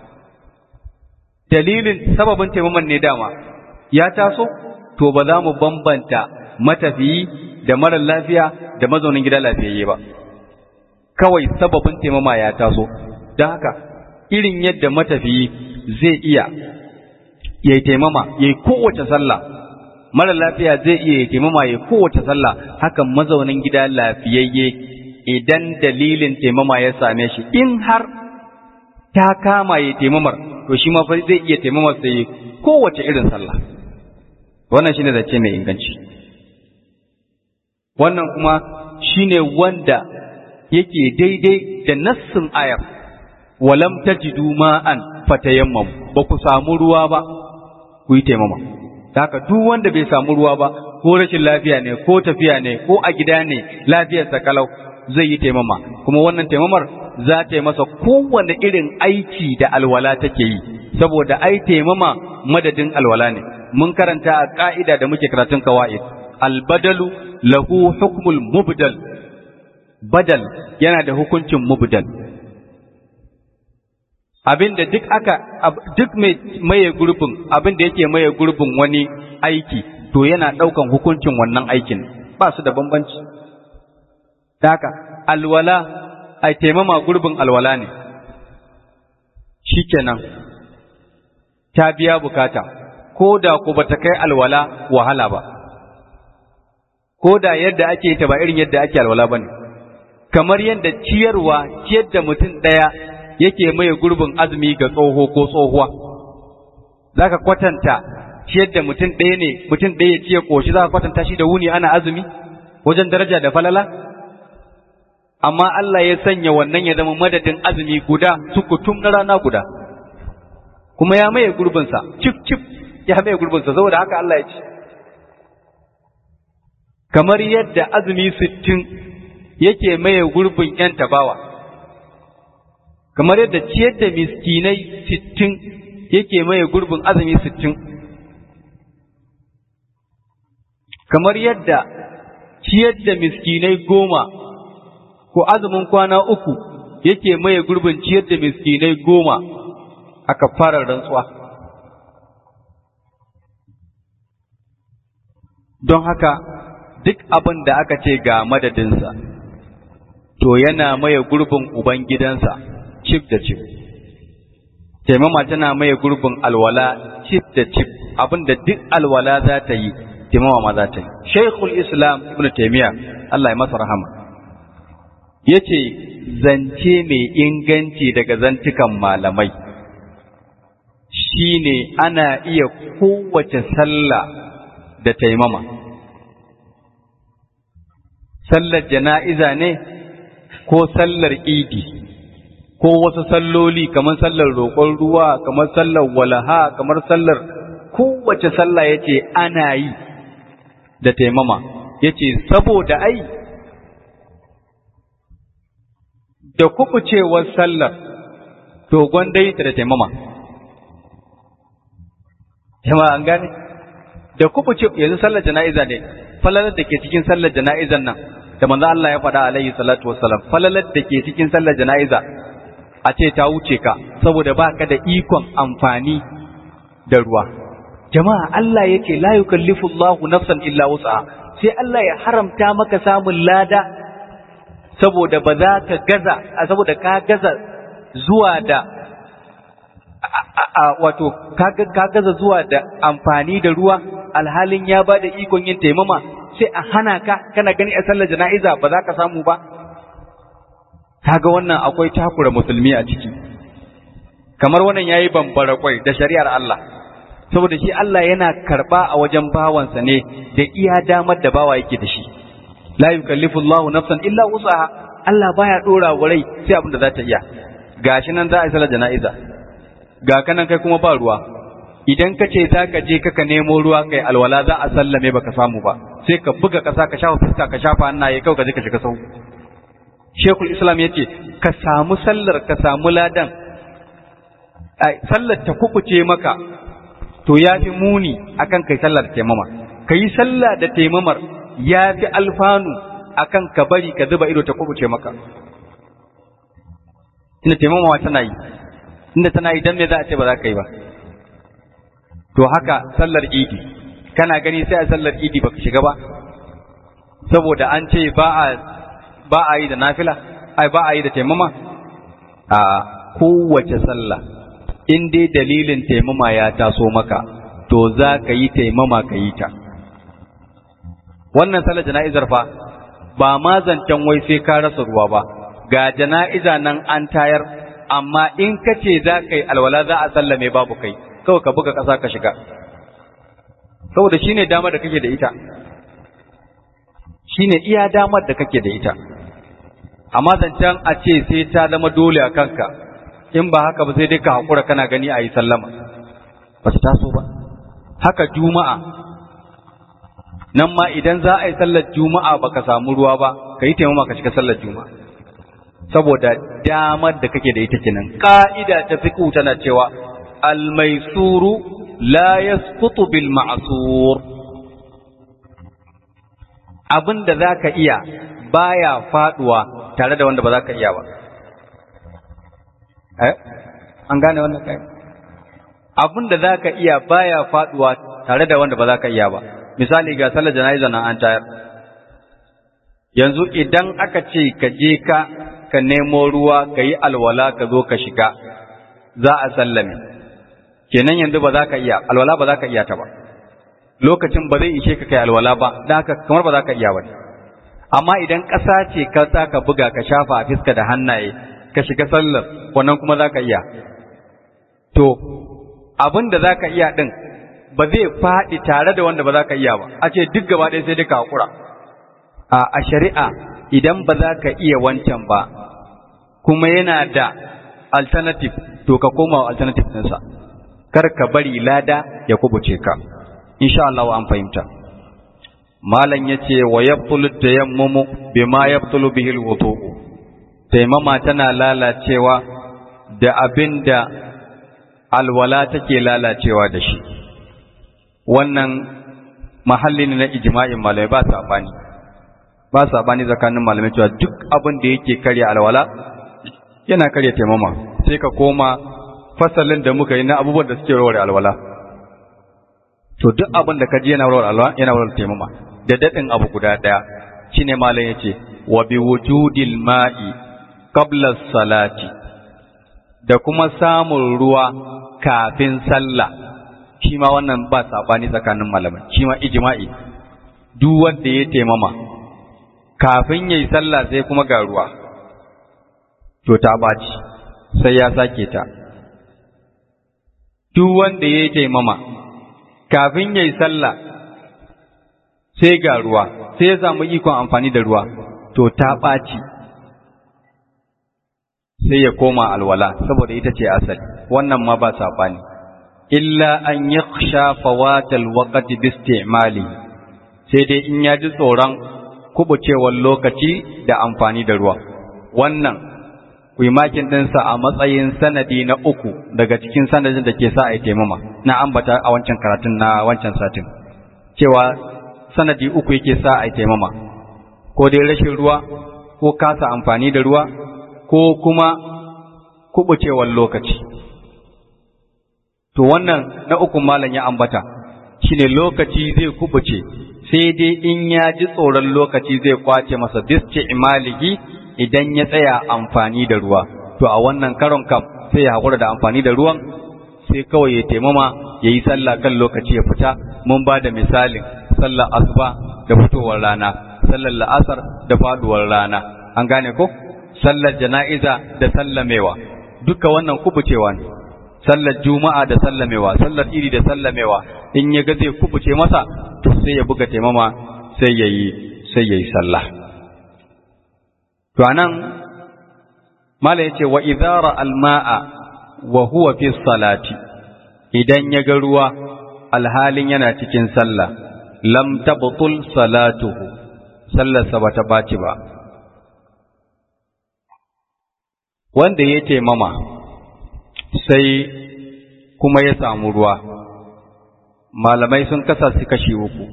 dalilin sababin taimaman ne dama ya taso to ba za mu bambanta matafiyi da mara lafiya da mazaunin gida lafiyayye ba kawai sababin taimama ya taso don haka irin yadda matafiyi zai iya ya taimama ya yi kowace sallah mara lafiya zai iya ya taimama ya kowace sallah hakan mazaunin gida lafiyayye idan dalilin taimama ya same shi in har ta kama ya taimamar to shi ma fa zai iya taimamar sai kowace irin sallah wannan shine zace mai inganci wannan kuma shine wanda yake daidai da nassin ayar walam tajidu ma'an fatayammam ba ku samu ruwa ba ku yi taimama haka duk wanda bai samu ruwa ba ko rashin lafiya ne ko tafiya ne ko a gida ne lafiyarsa kalau zai yi taimama kuma wannan taimamar za ta yi masa kowane irin aiki da alwala take yi saboda ai taimama madadin alwala ne mun karanta a ka'ida da muke karatun kawa'id albadalu lahu hukmul mubdal badal yana da hukuncin mubdal abinda duk aka duk mai maye gurbin abinda yake maye gurbin wani aiki to yana daukan hukuncin wannan aikin ba su da bambanci haka alwala ai taimama gurbin alwala ne shikenan ta biya bukata ko da ku bata kai alwala wahala ba ko da yadda ake ta ba irin yadda ake alwala bane kamar yadda ciyarwa ciyar da mutum ɗaya yake maye gurbin azumi ga tsoho ko tsohuwa za ka kwatanta ciyar da mutum ɗaya ne mutum ɗaya ya ciye ƙoshi za ka kwatanta shi da wuni ana azumi wajen daraja da falala amma Allah ya sanya wannan ya zama madadin azumi guda sukutum na rana guda kuma ya maye gurbinsa cif cif ya maye gurbinsa saboda haka Allah ya ce kamar yadda azumi sittin yake maye gurbin ‘yan tabawa, kamar yadda ciyar da miskinai sittin yake maye gurbin azumi sittin, kamar yadda ciyar da miskinai goma ko azumin kwana uku yake maye gurbin ciyar da miskinai goma aka fara rantsuwa. Don haka duk abin da aka ce ga madadinsa. to yana maye gurbin ubangidansa cif da cif taimama tana maye gurbin alwala cif da cif abinda duk alwala za ta yi taimama ma za ta yi shaikhul islam ibn taimiyya Allah ya masa rahama ya ce zance mai inganci daga zantukan malamai shine ana iya kowace sallah da taimama sallar jana'iza ne ko sallar idi ko wasu salloli kamar sallar roƙon ruwa kamar sallar walaha kamar sallar kowace sallah yace ana yi da taimama yace saboda ai da kubucewar sallar to gwanda yi ta da taimama jama'a an gane da kubuce yanzu sallar jana'iza ne falalar da ke cikin sallar jana'izan nan da manzo Allah ya faɗa alaihi salatu wassalam falalar da ke cikin sallar jana'iza a ce ta wuce ka saboda baka da ikon amfani da ruwa jama'a Allah yake la yukallifu Allahu nafsan illa wus'aha sai Allah ya haramta maka samun lada saboda ba za ka gaza saboda ka gaza zuwa da wato ka gaza zuwa da amfani da ruwa alhalin ya ba da ikon yin taimama sai a hana ka kana gani a sallar jana'iza ba za ka samu ba kaga wannan akwai takura musulmi a ciki kamar wannan yayi bambara kwai da shari'ar Allah saboda shi Allah yana karba a wajen bawansa ne da iya damar da bawa yake da shi la yukallifu Allahu nafsan illa wusaha Allah baya dora wa rai sai abin da za ta iya gashi nan za a yi sallar jana'iza ga kanan kai kuma ba ruwa idan ka ce za ka je kaka nemo ruwa kai alwala za a sallame baka samu ba sai ka buga kasa ka shafa fuska ka shafa hannaye kawai ka je ka shiga sau Shekul Islam ya ce ka samu sallar ka samu ladan sallar ta kubuce maka to ya fi muni akan kai sallar taimama ka yi sallah da taimamar ya fi alfanu akan ka bari ka zuba ido ta kubuce maka inda taimamawa tana yi inda tana yi dan me za a ce ba za ka yi ba to haka sallar idi kana gani sai a sallar idi baka shiga ba saboda an ce ba a ba a yi da nafila ai ba a yi da taimama a kowace sallah in dai dalilin taimama ya taso maka to za ka yi taimama ka yi ta wannan sallar jana'izar fa ba ma zancen wai sai ka rasa ruwa ba ga jana'iza nan an tayar amma in ka ce za ka yi alwala za a sallame babu kai kawai ka buga ƙasa ka shiga saboda shine damar da kake da ita shine iya damar da kake da ita amma zancen a ce sai ta zama dole a kanka in ba haka ba sai dai ka haƙura kana gani a yi sallama ba su taso ba haka juma'a nan ma idan za a yi sallar juma'a ba ka samu ruwa ba ka yi taimama ka shiga sallar juma'a saboda damar da kake da ita kenan ka'ida ta fiqhu tana cewa al-maisuru la yasqutu bil ma'sur abin da zaka iya baya faduwa tare da wanda ba za ka iya ba eh an gane wannan kai abin da zaka iya baya faduwa tare da wanda ba za ka iya ba misali ga sallar jana'iza nan an tayar yanzu idan aka ce ka je ka ka nemo ruwa ka yi alwala ka zo ka shiga za a sallame kenan yanzu ba za ka iya alwala ba za ka iya ta ba lokacin ba zai ishe ka kai alwala ba da haka kamar ba za ka iya ba amma idan ƙasa ce ka za ka buga ka shafa a fiska da hannaye ka shiga sallar wannan kuma za ka iya to abin da za ka iya ɗin ba zai faɗi tare da wanda ba za ka iya ba a ce duk gaba ɗaya sai duka haƙura a shari'a idan ba za ka iya wancan ba kuma yana da alternative to ka koma wa alternative ɗinsa kar ka bari lada ya kubuce ka insha Allah an fahimta malam yace wa yabtulu tayammumu bima yabtulu bihi alwudu taimama tana lalacewa da abinda alwala take lalacewa da shi wannan mahalli ne na ijma'in malamai ba sabani ba sabani tsakanin malamai cewa duk abin da yake karya alwala yana karya taimama sai ka koma fasalin da muka yi na abubuwan da suke rawar alwala to duk abin da ka ji yana rawar alwala yana rawar taimama da dadin abu guda daya shine malam yace wa bi wujudil ma'i qabla salati da kuma samun ruwa kafin sallah shi ma wannan ba sabani tsakanin malamai shi ma ijma'i duk wanda ya taimama kafin yayi sallah sai kuma ga ruwa to ta baci sai ya sake ta duk wanda ya taimama kafin ya yi sallah sai ga ruwa sai ya samu ikon amfani da ruwa to ta ɓaci sai ya koma alwala saboda ita ce asali wannan ma ba saɓani illa an yi fawatal waƙati bistimali sai dai in ya ji tsoron kubucewar lokaci da amfani da ruwa wannan ku yi makin ɗinsa a matsayin sanadi na uku daga cikin sanadin da ke sa a yi taimama na ambata a wancan karatun na wancan satin cewa sanadi uku yake sa a yi taimama ko dai rashin ruwa ko kasa amfani da ruwa ko kuma kubucewar lokaci to wannan na uku malam ya ambata shine lokaci zai kubuce sai dai in ya ji tsoron lokaci zai kwace masa disce imalihi idan ya tsaya amfani da ruwa to a wannan karon kam sai ya haƙura da amfani da ruwan sai kawai ya taimama ya yi sallah kan lokaci ya fita mun ba da misalin sallar asuba da fitowar rana sallar la'asar da faduwar rana an gane ko sallar jana'iza da sallamewa duka wannan kubucewa ne sallar juma'a da sallamewa sallar iri da sallamewa in ya ga zai kubuce masa to sai ya buga taimama sai ya yi sai ya yi sallah to anan mala yace wa idara alma'a wa huwa fi salati idan ya ga ruwa alhalin yana cikin sallah lam tabtul salatuhu sallarsa bata baci ba wanda ya taimama sai kuma ya samu ruwa malamai sun kasa su kashi uku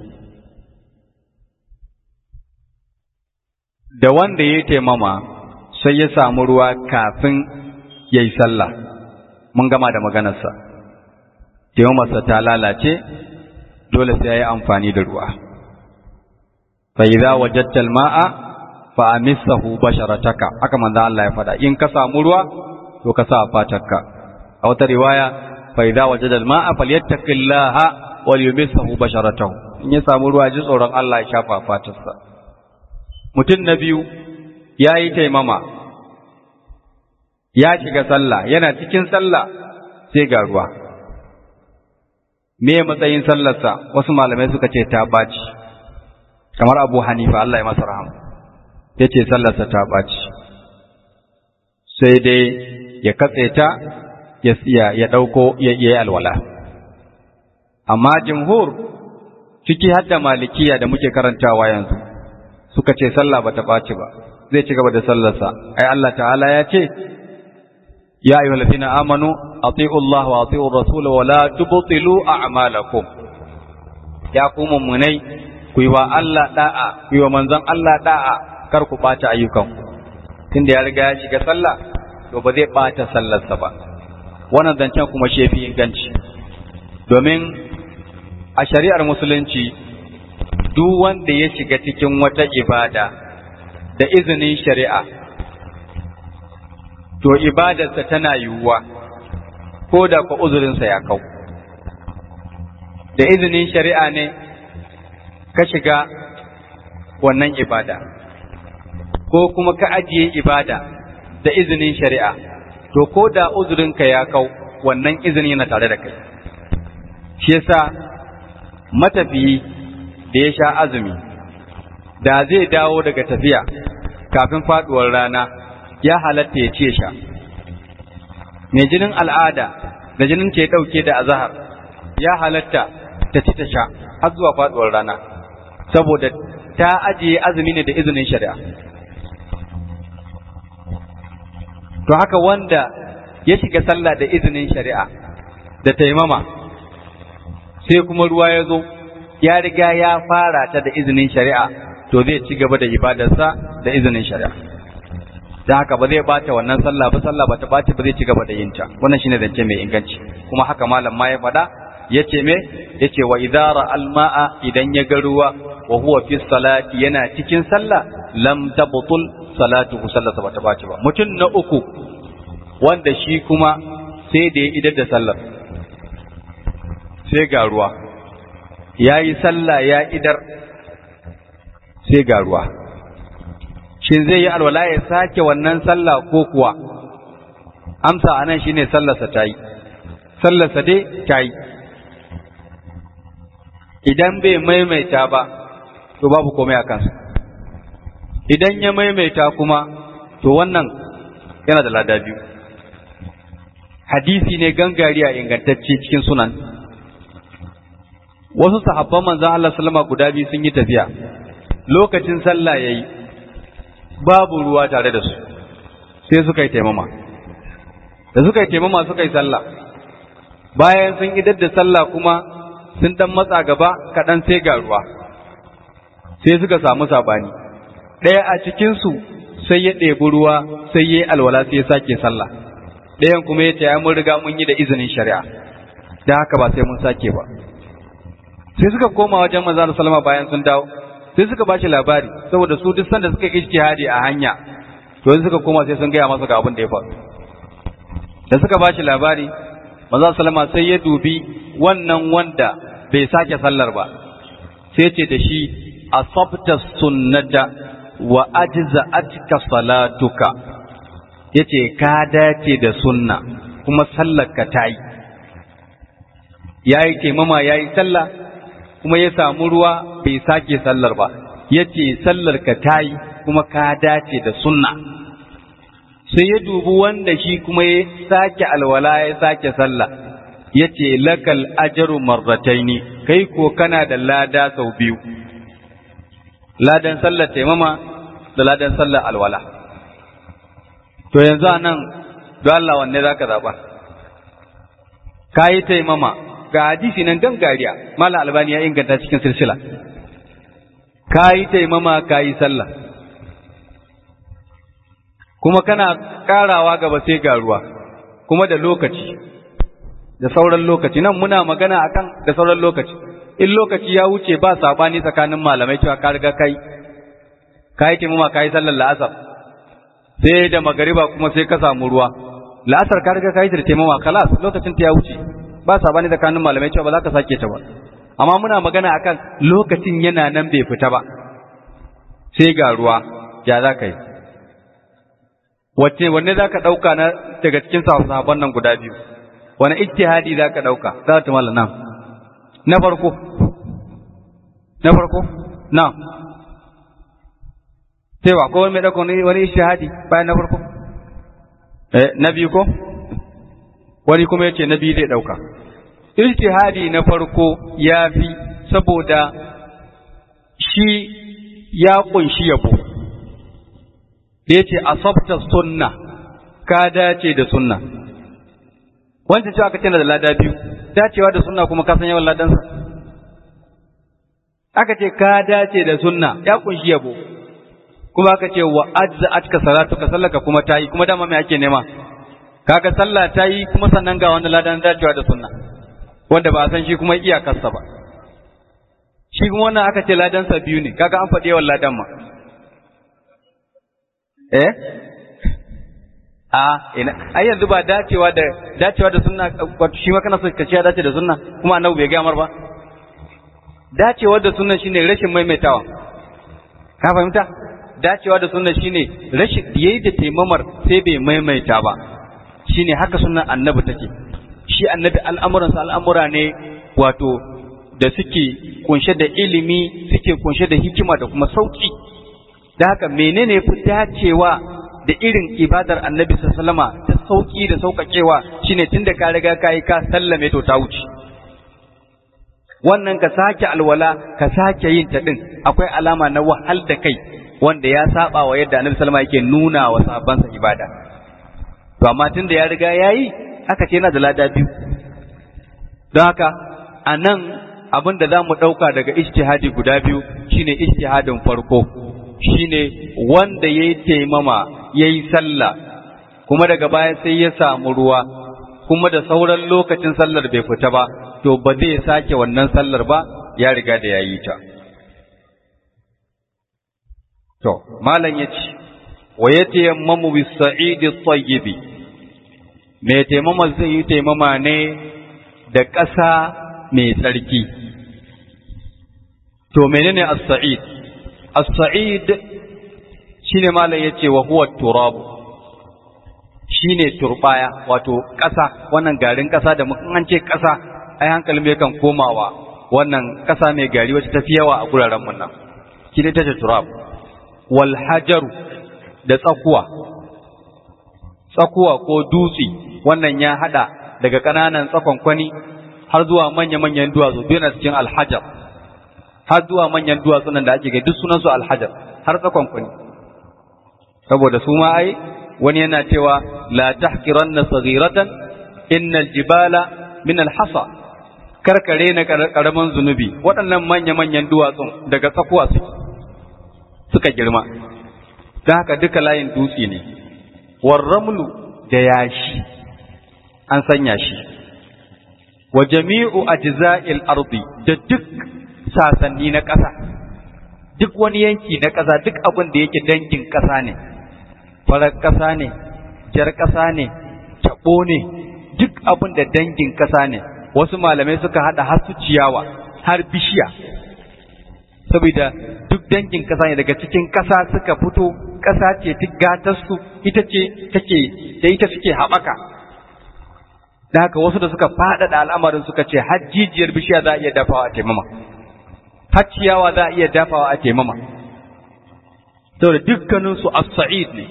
da wanda ya taimama sai ya samu ruwa kafin ya yi sallah mun gama da maganarsa taimamarsa ta lalace dole sai ya yi amfani da ruwa fa idza wajadta al-ma'a fa amissahu basharataka haka manzo Allah ya faɗa in ka samu ruwa to ka sa fatarka a wata riwaya fa idza wajada al-ma'a falyattaqillaha wal yumissahu basharatahu in ya samu ruwa ji tsoron Allah ya shafa fatarsa mutum na biyu ya yi taimama ya shiga sallah yana cikin sallah sai ga ruwa me matsayin sallarsa wasu malamai suka ce ta baci kamar abu hanifa Allah ya masa rahama ya ce sallarsa ta baci sai dai ya katse ta ya ya ɗauko ya yi alwala amma jimhur ciki hadda malikiya da muke karantawa yanzu suka ce sallah bata ɓaci ba zai ci gaba da sallarsa ai Allah ta'ala ya ce ya ayyuhal ladina amanu ati'u Allah wa ati'u rasul wa la tubtilu a'malakum ya ku mummunai ku yi wa Allah da'a ku yi wa manzon Allah da'a kar ku ɓata ayyukan tunda ya riga ya shiga sallah to ba zai ɓata sallarsa ba wannan zancen kuma shefi inganci domin a shari'ar musulunci duk wanda ya shiga cikin wata ibada da izinin shari'a, to ibadarsa tana yiwuwa, ko da kwa uzurinsa ya kau. Da izinin shari'a ne ka shiga wannan ibada, ko kuma ka ajiye ibada da izinin shari'a, to ko da uzurinka ya kau wannan izini yana tare da kai. Shi yasa matafiyi da ya sha azumi da zai dawo daga tafiya kafin faduwar rana ya halatta ya ce sha mai jinin al'ada da jinin ke dauke da azahar ya halatta ta ci ta sha har zuwa faduwar rana saboda ta ajiye azumi ne da izinin shari'a to haka wanda ya shiga sallah da izinin shari'a da taimama sai kuma ruwa ya zo ya riga ya fara ta da izinin shari'a to zai ci gaba da ibadarsa da izinin shari'a da haka ba zai bata wannan sallah ba sallah ba ta bata ba zai ci gaba da yin ta wannan shine zance mai inganci kuma haka malam ma ya faɗa yace me yace wa idara alma'a idan ya ga ruwa wa huwa fi salati yana cikin sallah lam tabtul salatuhu sallata bata bace ba mutum na uku wanda shi kuma sai da ya idar da sallar sai ga ruwa ya yi sallah ya idar sai ga ruwa shin zai yi alwala ya sake wannan sallah ko kuwa amsa anan shine sallarsa ta yi sallarsa dai ta yi idan bai maimaita ba to babu komai a kansa idan ya maimaita kuma to wannan yana da lada biyu hadisi ne gangariya ingantacce cikin sunan wasu sahabban manzan Allah sallama guda biyu sun yi tafiya lokacin sallah yayi babu ruwa tare da su sai suka yi taimama da suka yi taimama suka yi sallah bayan sun idar da sallah kuma sun dan matsa gaba kaɗan sai ga ruwa sai suka samu sabani ɗaya a cikinsu sai ya ɗebi ruwa sai ya yi alwala sai ya sake sallah ɗayan kuma ya ce ya mun riga mun yi da izinin shari'a da haka ba sai mun sake ba sai suka koma wajen manzo Allah sallama bayan sun dawo sai suka bashi labari saboda su duk sanda suka yi ijtihadi a hanya to suka koma sai sun gaya masa ga abin da ya faru da suka bashi labari manzo sallama sai ya dubi wannan wanda bai sake sallar ba sai ce da shi asabta sunnata wa ajza'atka salatuka yace ka dace da sunna kuma sallar ka tayi yayi taimama yayi sallah kuma ya samu ruwa bai sake sallar ba yace sallar ka tayi kuma ka dace da sunna sai ya dubi wanda shi kuma ya sake alwala ya sake sallah yace lakal ajru marrataini kai ko kana da lada sau biyu ladan sallar taimama da ladan sallar alwala to yanzu anan don Allah wanne zaka zaba kayi taimama ga hadisi nan gangariya mala albani ya inganta cikin silsila kayi taimama kayi sallah kuma kana karawa gaba sai ga ruwa kuma da lokaci da sauran lokaci nan muna magana akan da sauran lokaci in lokaci ya wuce ba sabani tsakanin malamai cewa ka riga kai kai taimama kai sallar la'asar sai da magariba kuma sai ka samu ruwa la'asar ka riga kai da taimama kalas lokacin ta ya wuce ba sabani tsakanin malamai cewa ba za ka sake ta ba amma muna magana akan lokacin yana nan bai fita ba sai ga ruwa ya za ka yi wacce wanne za ka ɗauka na daga cikin sahabban nan guda biyu wani ijtihadi za ka ɗauka za ta mala nan na farko na farko na cewa ko wani mai ɗauka wani ijtihadi bayan na farko eh na biyu ko wani kuma yace na biyu zai ɗauka ijtihadi na farko ya fi saboda shi ya ƙunshi yabo da ya ce asabta sunna ka dace da sunna wancan cewa aka ce da lada biyu dacewa da sunna kuma ka san yawan ladansa aka ce ka dace da sunna ya kunshi yabo kuma aka ce wa ajza atka salatu ka sallaka kuma tayi kuma dama me ake nema kaga sallah tayi kuma sannan ga wani ladan dacewa da sunna wanda ba a san shi kuma iyakarsa ba shi kuma wannan aka ce ladansa biyu ne kaga an faɗi yawan ladan ma eh a ina ai yanzu ba dacewa da dacewa da sunna wato shi ma kana so ka ce ya dace da sunna kuma annabi bai ga mar ba dacewa da sunna shine rashin maimaitawa ka fahimta dacewa da sunna shine rashin yayi da taimamar sai bai maimaita ba shine haka sunnan annabi take shi annabi al'amuransa al'amura ne wato da suke kunshe da ilimi suke kunshe da hikima da kuma sauki da haka menene fi dacewa da irin ibadar annabi sallama ta sauki da sauƙaƙewa shine tunda ka riga ka yi ka sallame to ta wuce wannan ka sake alwala ka sake yin ta din akwai alama na wahal da kai wanda ya saba wa yadda annabi sallama yake nuna wa sahabbansa ibada to amma tunda ya riga yayi aka ce yana da lada biyu don haka a nan abin da za mu ɗauka daga ijtihadi guda biyu shine ijtihadin farko shine wanda ya yi taimama ya yi sallah kuma daga baya sai ya samu ruwa kuma da sauran lokacin sallar bai fita ba to ba zai sake wannan sallar ba ya riga da ya yi ta to malam ya ce wa ya tayammamu bis sa'idi tayyibi mai taimama zai yi taimama ne da ƙasa mai tsarki to menene as-sa'id as-sa'id shine malam yace wa huwa turab shine turbaya wato ƙasa wannan garin ƙasa da mun an ce ƙasa ai hankalin mai kan komawa wannan ƙasa mai gari wacce tafi yawa a guraren mun nan shi ne tace turab wal hajaru da tsakuwa tsakuwa ko dutse wannan ya hada daga ƙananan tsakonkwani har zuwa manya-manyan duwatsu duk yana cikin alhajar har zuwa manyan duwatsu nan da ake ga duk sunansu alhajar har tsakonkwani saboda su ma ai wani yana cewa la tahqiranna saghiratan innal jibala min alhasa karkare na karaman zunubi waɗannan manya-manyan duwatsun daga tsakuwa suke suka girma don haka duka layin dutse ne warramlu da yashi an sanya shi wa jami'u ajza'il ardi da duk sasanni na ƙasa duk wani yanki na ƙasa duk abin da yake dangin ƙasa ne farar ƙasa ne jar ƙasa ne taɓo ne duk abin da dangin ƙasa ne wasu malamai suka haɗa har su ciyawa har bishiya saboda duk dangin ƙasa ne daga cikin ƙasa suka fito ƙasa ce duk gatarsu ita ce take da ita suke haɓaka da haka wasu da suka faɗaɗa al'amarin suka ce har jijiyar bishiya za a iya dafawa a taimama har ciyawa za a iya dafawa a taimama saboda dukkaninsu as-sa'id ne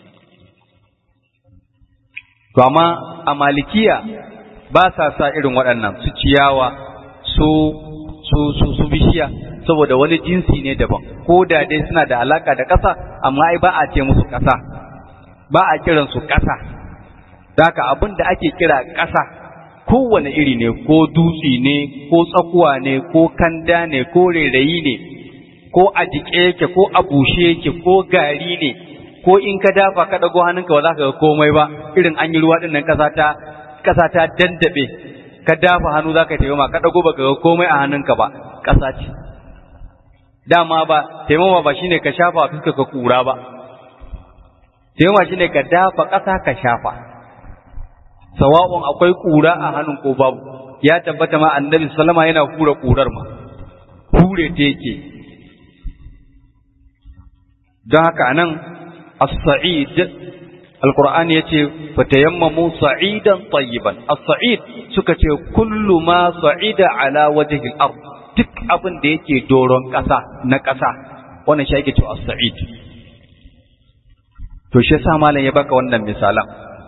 to amma a malikiya ba sa sa irin waɗannan su ciyawa su su su su bishiya saboda wani jinsi ne daban ko da dai suna da alaka da ƙasa amma ai ba a ce musu ƙasa ba a kiran su ƙasa haka abin da ake kira ƙasa kowane iri ne ko dutse ne ko tsakuwa ne ko kanda ne ko rairayi ne ko a jiƙe yake ko a bushe yake ko gari ne ko in ka dafa ka ɗago hannunka ba za ka ga komai ba irin an yi ruwa ɗin nan ƙasa ta ƙasa ta dandaɓe ka dafa hannu za ka taimama ka ɗago ba ka ga komai a hannunka ba ƙasa ce dama ba taimama ba shine ka shafa fuska ka kura ba taimama shine ka dafa ƙasa ka shafa sawa'un akwai kura a hannun ko babu ya tabbata ma annabi sallama yana kura kurar ma hure ta yake don haka anan as-sa'id alqur'ani yace fatayammamu sa'idan tayyiban as-sa'id suka ce kullu ma sa'ida ala wajhi al-ard duk abin da yake doron ƙasa na ƙasa wannan shi ake cewa as-sa'id to shi yasa malam ya baka wannan misalan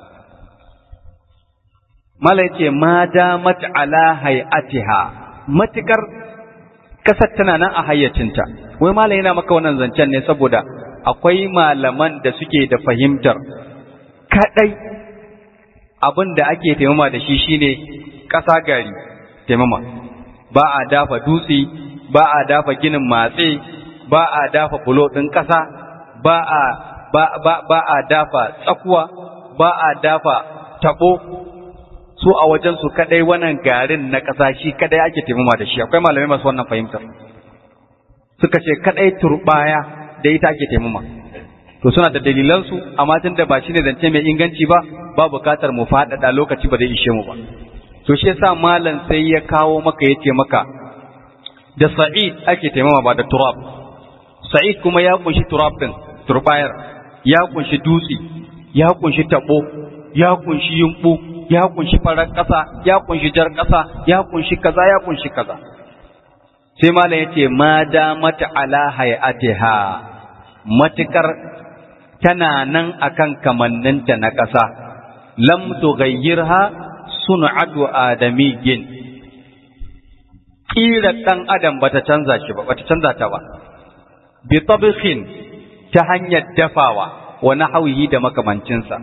malam yace ma damat ala hay'atiha matikar kasar tana nan a hayyacinta wai malam yana maka wannan zancen ne saboda akwai malaman da suke da fahimtar kadai abin da ake taimama da shi shine ƙasa gari taimama ba a dafa dutse ba a dafa ginin matse ba a dafa bulo ɗin ƙasa ba a ba, ba, ba a dafa tsakuwa ba a dafa tabo su a wajen su kadai wannan garin na ƙasa shi kadai ake taimama da shi akwai malamai masu wannan fahimtar suka ce kadai turbaya da ita ake taimama to suna da dalilansu amma tun da ba shi ne zance mai inganci ba ba bukatar mu faɗaɗa lokaci ba zai ishe mu ba to shi yasa malam sai ya kawo maka yace maka da sa'id ake taimama ba da turab sa'id kuma ya kunshi turab din turbayar ya kunshi dutse ya kunshi tabo ya kunshi yumbu ya kunshi farar ƙasa ya kunshi jar ƙasa ya kunshi kaza ya kunshi kaza sai malam yace ma da mata ala hayatiha matukar tana nan akan kamanninta na ƙasa lam tughayyirha sun'atu adamiyyin kira dan adam bata canza shi ba bata canza ta ba bi tabkhin ta hanyar dafawa wa nahwihi da makamancinsa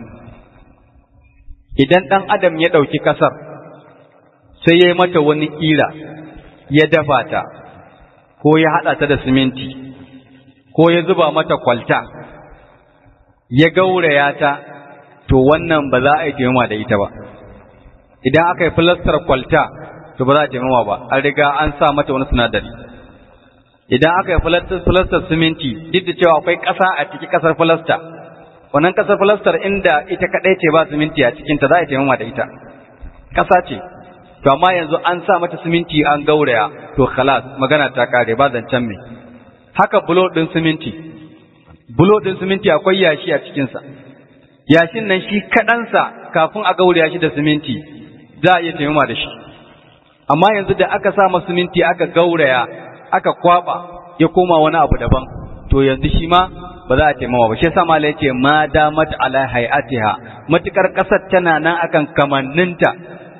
idan dan adam ya dauki kasar sai ya yi mata wani kira ya dafa ta ko ya hada ta da siminti ko ya zuba mata kwalta ya gauraya ta to wannan ba za a yi taimama da ita ba idan aka yi filastar kwalta to ba za a taimama ba an riga an sa mata wani sinadari idan aka yi filastar siminti duk da cewa akwai ƙasa a ciki ƙasar filasta wannan ƙasar filastar inda ita kaɗai ce ba siminti a cikinta za a yi taimama da ita ƙasa ce to amma yanzu an sa mata siminti an gauraya to khalas magana ta kare ba zancen mai haka bulo ɗin siminti bulo ɗin siminti akwai yashi a cikinsa yashin nan shi kaɗansa kafin a gauraya shi da siminti za a iya taimama da shi amma yanzu da aka sa masa siminti aka gauraya aka kwaba ya koma wani abu daban to yanzu shi ma ba za a taimama ba shi yasa mala yace ma damat ala hayatiha matukar kasar tana nan akan kamanninta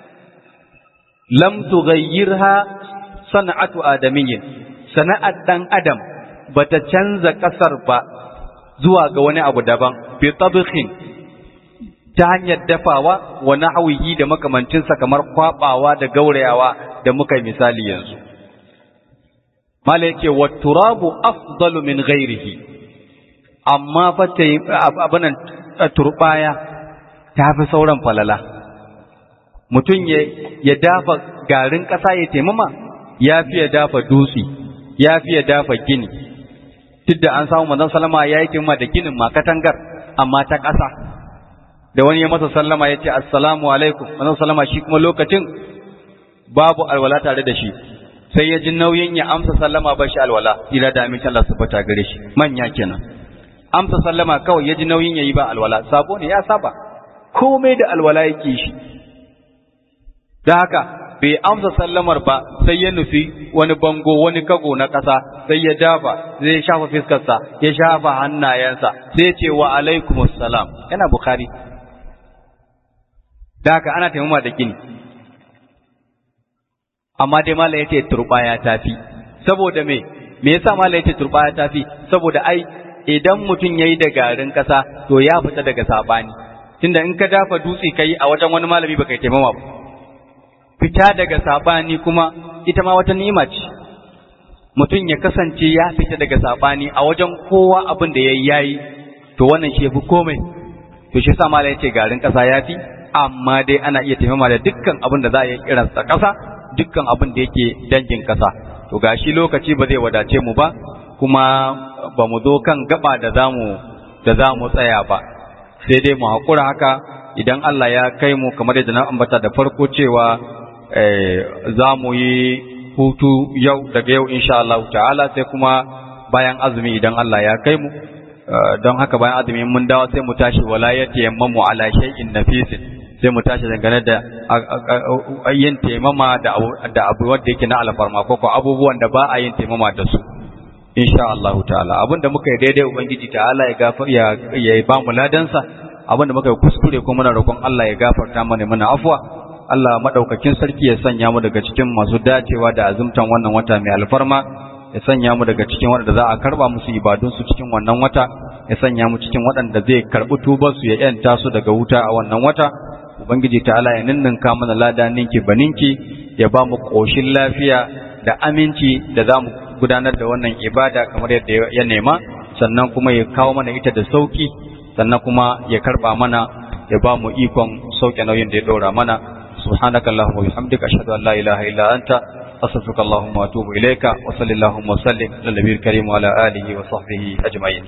lam tughayyirha sana'atu adamiyyin sana'ar dan adam bata canza kasar ba zuwa ga wani abu daban bi tabkhin ta hanyar dafawa wa nahwihi da makamancinsa kamar kwabawa da gaurayawa da muka yi misali yanzu mala yake wa turabu afdalu min ghairihi amma fa abinan turbaya ta fi sauran falala mutum ya dafa garin ƙasa ya taimama ya fi ya dafa dutse ya fi ya dafa gini duk da an samu manzon salama ya yi taimama da ginin ma katangar amma ta ƙasa da wani ya masa sallama ya ce assalamu alaikum manzon salama shi kuma lokacin babu alwala tare da shi sai ya ji nauyin ya amsa sallama ba shi alwala ila da amincin Allah su fata gare shi manya kenan amsa sallama kawai ya ji nauyin ya yi ba alwala sabo ne ya saba komai da alwala yake shi da haka bai amsa sallamar ba sai ya nufi wani bango wani kago na ƙasa sai ya dafa zai shafa fiskarsa ya shafa hannayensa sai ya ce wa alaikumus salam yana bukhari da haka ana taimama da gini amma dai mala yace turbaya tafi saboda me me yasa mala yace turbaya tafi saboda ai idan mutum yayi da garin kasa to ya fita daga sabani tunda in ka dafa dutse kai a wajen wani malami baka taimama ba fita daga sabani kuma ita ma wata ni'ima ce mutum ya kasance ya fita daga sabani a wajen kowa abin da yayi yayi to wannan shi yafi komai to shi yasa mala yace garin kasa yafi amma dai ana iya taimama da dukkan abin da za a yi kiransa kasa dukkan abin da yake dangin kasa to gashi lokaci ba zai wadace mu ba kuma ba mu zo kan gaba da zamu da zamu tsaya ba sai dai mu hakura haka idan Allah ya kai mu kamar yadda na ambata da farko cewa za mu yi hutu yau daga yau insha Allah ta'ala sai kuma bayan azumi idan Allah ya kai mu don haka bayan azumi mun dawo sai mu tashi walayati yammamu ala shay'in nafisin sai mu tashi dangane da yin taimama da abu wanda yake na alfarma ko ko abubuwan da ba a yin taimama da su insha Allah ta'ala abinda muka yi daidai ubangiji ta'ala ya gafar ya ya ba mu ladansa abinda muka yi kuskure ko muna roƙon Allah ya gafarta mana mana afwa Allah madaukakin sarki ya sanya mu daga cikin masu dacewa da azumtan wannan wata mai alfarma ya sanya mu daga cikin waɗanda za a karba musu ibadun su cikin wannan wata ya sanya mu cikin waɗanda zai karɓi tubar su ya yanta su daga wuta a wannan wata Ubangiji ta'ala ya ninninka mana lada ninki baninki ya ba mu ƙoshin lafiya da aminci da za mu gudanar da wannan ibada kamar yadda ya nema sannan kuma ya kawo mana ita da sauki sannan kuma ya karba mana ya ba mu ikon sauke nauyin da ya ɗora mana subhanaka allahumma wa bihamdika ashhadu an la ilaha illa anta astaghfiruka allahumma wa atubu ilayka wa sallallahu wa sallim ala nabiyil karim wa ala alihi wa sahbihi ajma'in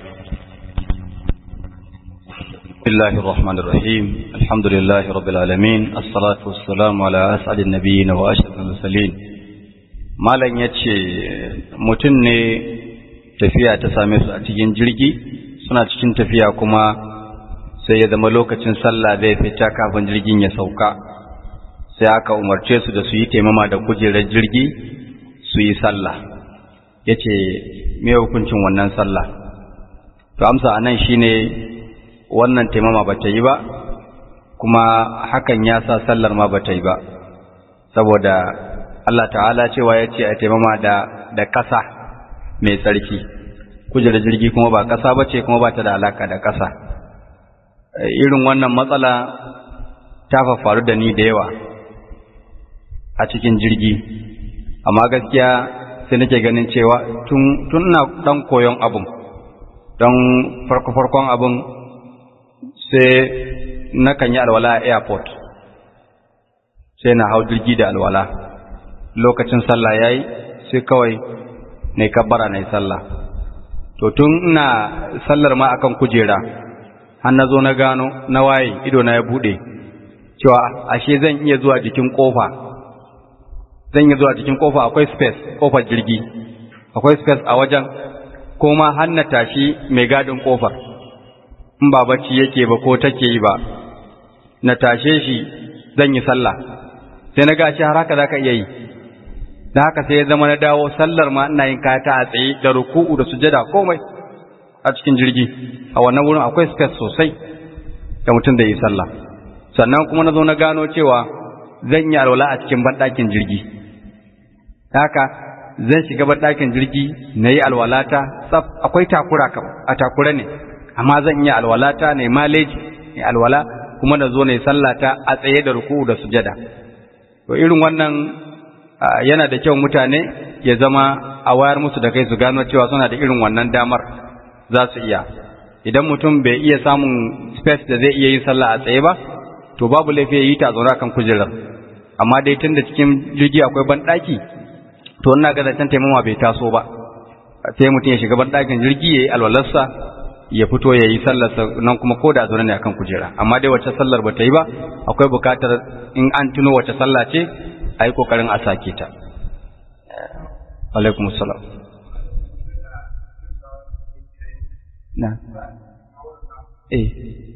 بسم الله الرحمن الرحيم الحمد لله رب العالمين الصلاة والسلام على أسعد النبيين وأشرف المرسلين malam ya ce mutum ne tafiya ta same su a cikin jirgi suna cikin tafiya kuma sai ya zama lokacin sallah zai fita kafin jirgin ya sauka sai aka umarce su da su yi taimama da kujerar jirgi su yi sallah ya ce me hukuncin wannan sallah to amsa a nan shine wannan taimama ba ta yi ba kuma hakan ya sa sallar ma ba ta yi ba saboda Allah ta'ala cewa ya ce a taimama da da ƙasa mai tsarki kujerar jirgi kuma ba ƙasa ba ce kuma ba ta da alaka da ƙasa irin wannan matsala ta faru da ni da yawa a cikin jirgi amma gaskiya sai nake ganin cewa tun na ɗan koyon abin don farko-farkon abin sai na kan yi alwala a airport sai na hau jirgi da alwala lokacin sallah yayi sai kawai na kabbara na yi sallah to tun ina sallar ma akan kujera har na zo na gano na waye ido na ya bude cewa ashe zan iya zuwa jikin kofa zan iya zuwa jikin kofa akwai space kofar jirgi akwai space a wajen kuma har na tashi mai gadin kofar in ba bacci yake ba ko take yi ba na tashe shi zan yi sallah sai na ga shi har haka zaka iya yi da haka sai ya zama na dawo sallar ma ina yin kata a tsaye da ruku'u da sujada komai a cikin jirgi a wannan wurin akwai space sosai da mutum da yi sallah sannan kuma na zo na gano cewa zan yi alwala a cikin banɗakin jirgi haka zan shiga banɗakin jirgi na yi alwalata tsaf akwai takura kam a takura ne amma zan yi alwalata ne maleji ne alwala kuma na zo na yi sallata a tsaye da ruku da sujada to irin wannan yana da kyau mutane ya zama a wayar musu da kai su gano cewa suna da irin wannan damar za su iya idan mutum bai iya samun space da zai iya yin sallah a tsaye ba to babu laifi ya yi ta zaune kan kujerar amma dai tun da cikin jirgi akwai banɗaki to ina ga zancen taimama bai taso ba sai mutum ya shiga banɗakin jirgi ya yi alwalarsa ya fito ya yi sallarsa nan kuma ko da zaune ne akan kujera amma dai wacce sallar ba ta yi ba akwai bukatar in an tuno wacce sallah ce a yi kokarin a sake ta alaikum salam na eh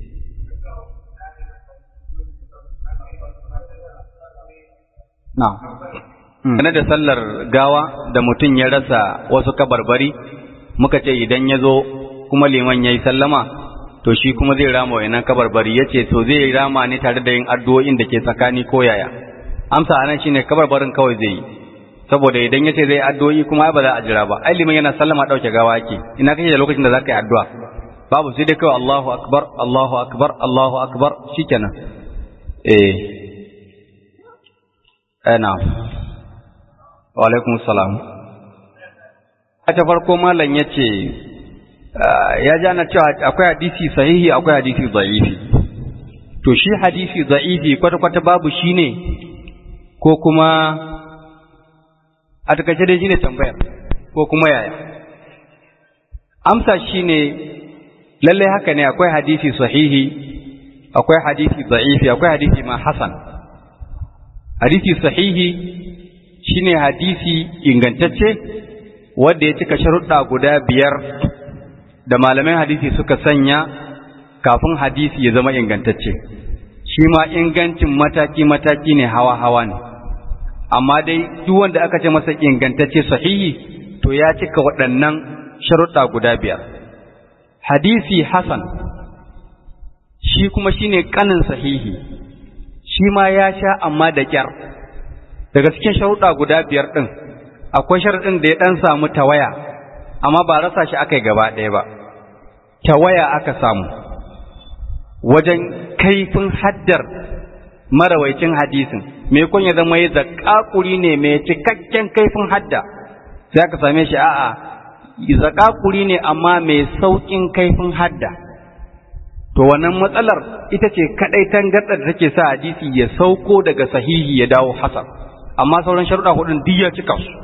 na Gane da sallar gawa da mutum ya rasa wasu kabarbari muka ce idan ya zo kuma liman ya yi sallama to shi kuma zai rama wa kabarbari ya ce to zai rama ne tare da yin addu'o'in da ke tsakani ko yaya amsa anan shine kabarbarin kawai zai yi saboda idan ya ce zai addu'o'i kuma ba za a jira ba ai liman yana sallama ɗauke gawa ake ina kake da lokacin da za ka yi addu'a babu sai dai kawai Allahu akbar Allahu akbar Allahu akbar shikenan eh ana wa alaikum salam a ta farko malam ya ce ya ji ana cewa akwai hadisi sahihi akwai hadisi za'ifi to shi hadisi za'ifi kwata-kwata babu shi ne ko kuma a takaice dai shi ne tambayar ko kuma yaya amsa shi ne lallai haka ne akwai hadisi sahihi akwai hadisi za'ifi akwai hadisi ma hasan hadisi sahihi shine hadisi ingantacce wanda ya cika sharuɗa guda biyar da malaman hadisi suka sanya kafin hadisi ya zama ingantacce shi ma ingancin mataki-mataki ne hawa-hawa ne amma dai duk wanda aka ce masa ingantacce sahihi to ya cika waɗannan sharuɗa guda biyar hadisi hasan shi kuma shine kanin sahihi shi ma ya sha amma da kyar daga cikin sharuɗa guda biyar ɗin akwai sharaɗin da ya ɗan samu tawaya amma ba rasa shi aka yi gaba ɗaya ba tawaya aka samu wajen kaifin haddar marawaicin hadisin mai kun ya zama ya zaƙaƙuri ne mai cikakken kaifin hadda sai aka same shi a'a zaƙaƙuri ne amma mai sauƙin kaifin hadda to wannan matsalar ita ce kaɗai tangarɗar da take sa hadisi ya sauko daga sahihi ya dawo hasan amma sauran sharuɗa hudun duk ya cika su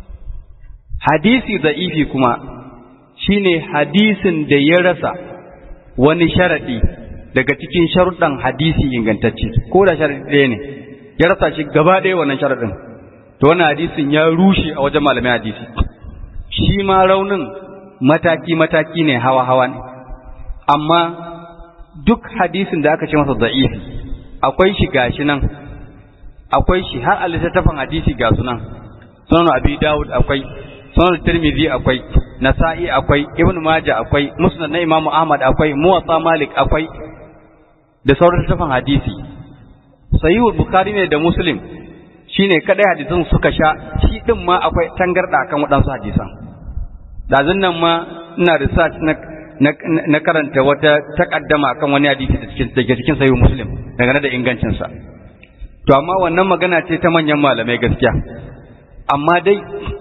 hadisi za'ifi kuma shine hadisin da ya rasa wani sharaɗi daga cikin sharuɗan hadisi ingantacce ko da sharaɗi ɗaya ne ya rasa shi gaba ɗaya wannan sharaɗin to wannan hadisin ya rushe a wajen malamai hadisi shi ma raunin mataki-mataki ne hawa-hawa ne amma duk hadisin da aka ce masa za'ifi akwai shi gashi nan akwai shi har a littattafan hadisi ga sunan sunan abi dawud akwai sunan tirmidhi akwai nasa'i akwai ibnu maja akwai musnad na imamu ahmad akwai muwatta malik akwai da sauran littattafan hadisi sahihul bukhari ne da muslim shine kadai hadisan suka sha shi din ma akwai tangarda akan waɗansu hadisan dazun nan ma ina research na na karanta wata takaddama akan wani hadisi da cikin da cikin sahihul muslim dangane da ingancin sa to amma wannan magana ce ta manyan malamai gaskiya amma dai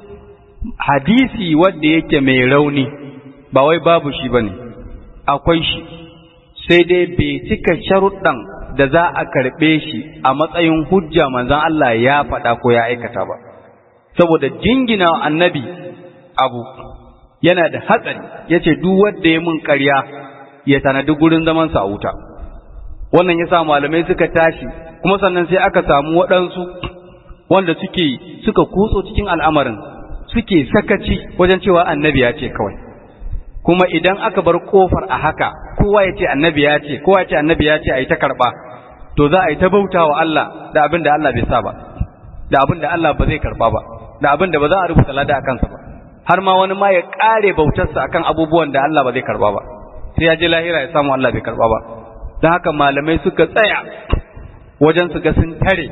hadisi wanda yake mai rauni ba wai babu shi bane akwai shi sai dai bai cika sharuɗan da za a karɓe shi a matsayin hujja manzon Allah ya faɗa ko ya aikata ba saboda jingina annabi abu yana da hatsari yace duk wanda ya mun ƙarya ya tanadi gurin zamansa a wuta wannan yasa malamai suka tashi kuma sannan sai aka samu waɗansu wanda suke suka kutso cikin al'amarin suke sakaci wajen cewa annabi ya ce kawai kuma idan aka bar kofar a haka kowa ya ce annabi ya ce kowa ya ce annabi ya ce a yi ta karɓa to za a yi ta bauta wa Allah da abin da Allah bai sa ba da abin da Allah ba zai karɓa ba da abin da ba za a rubuta lada a kansa ba har ma wani ma ya ƙare bautarsa akan abubuwan da Allah ba zai karɓa ba sai ya je lahira ya samu Allah bai karɓa ba don haka malamai suka tsaya wajen su ga sun tare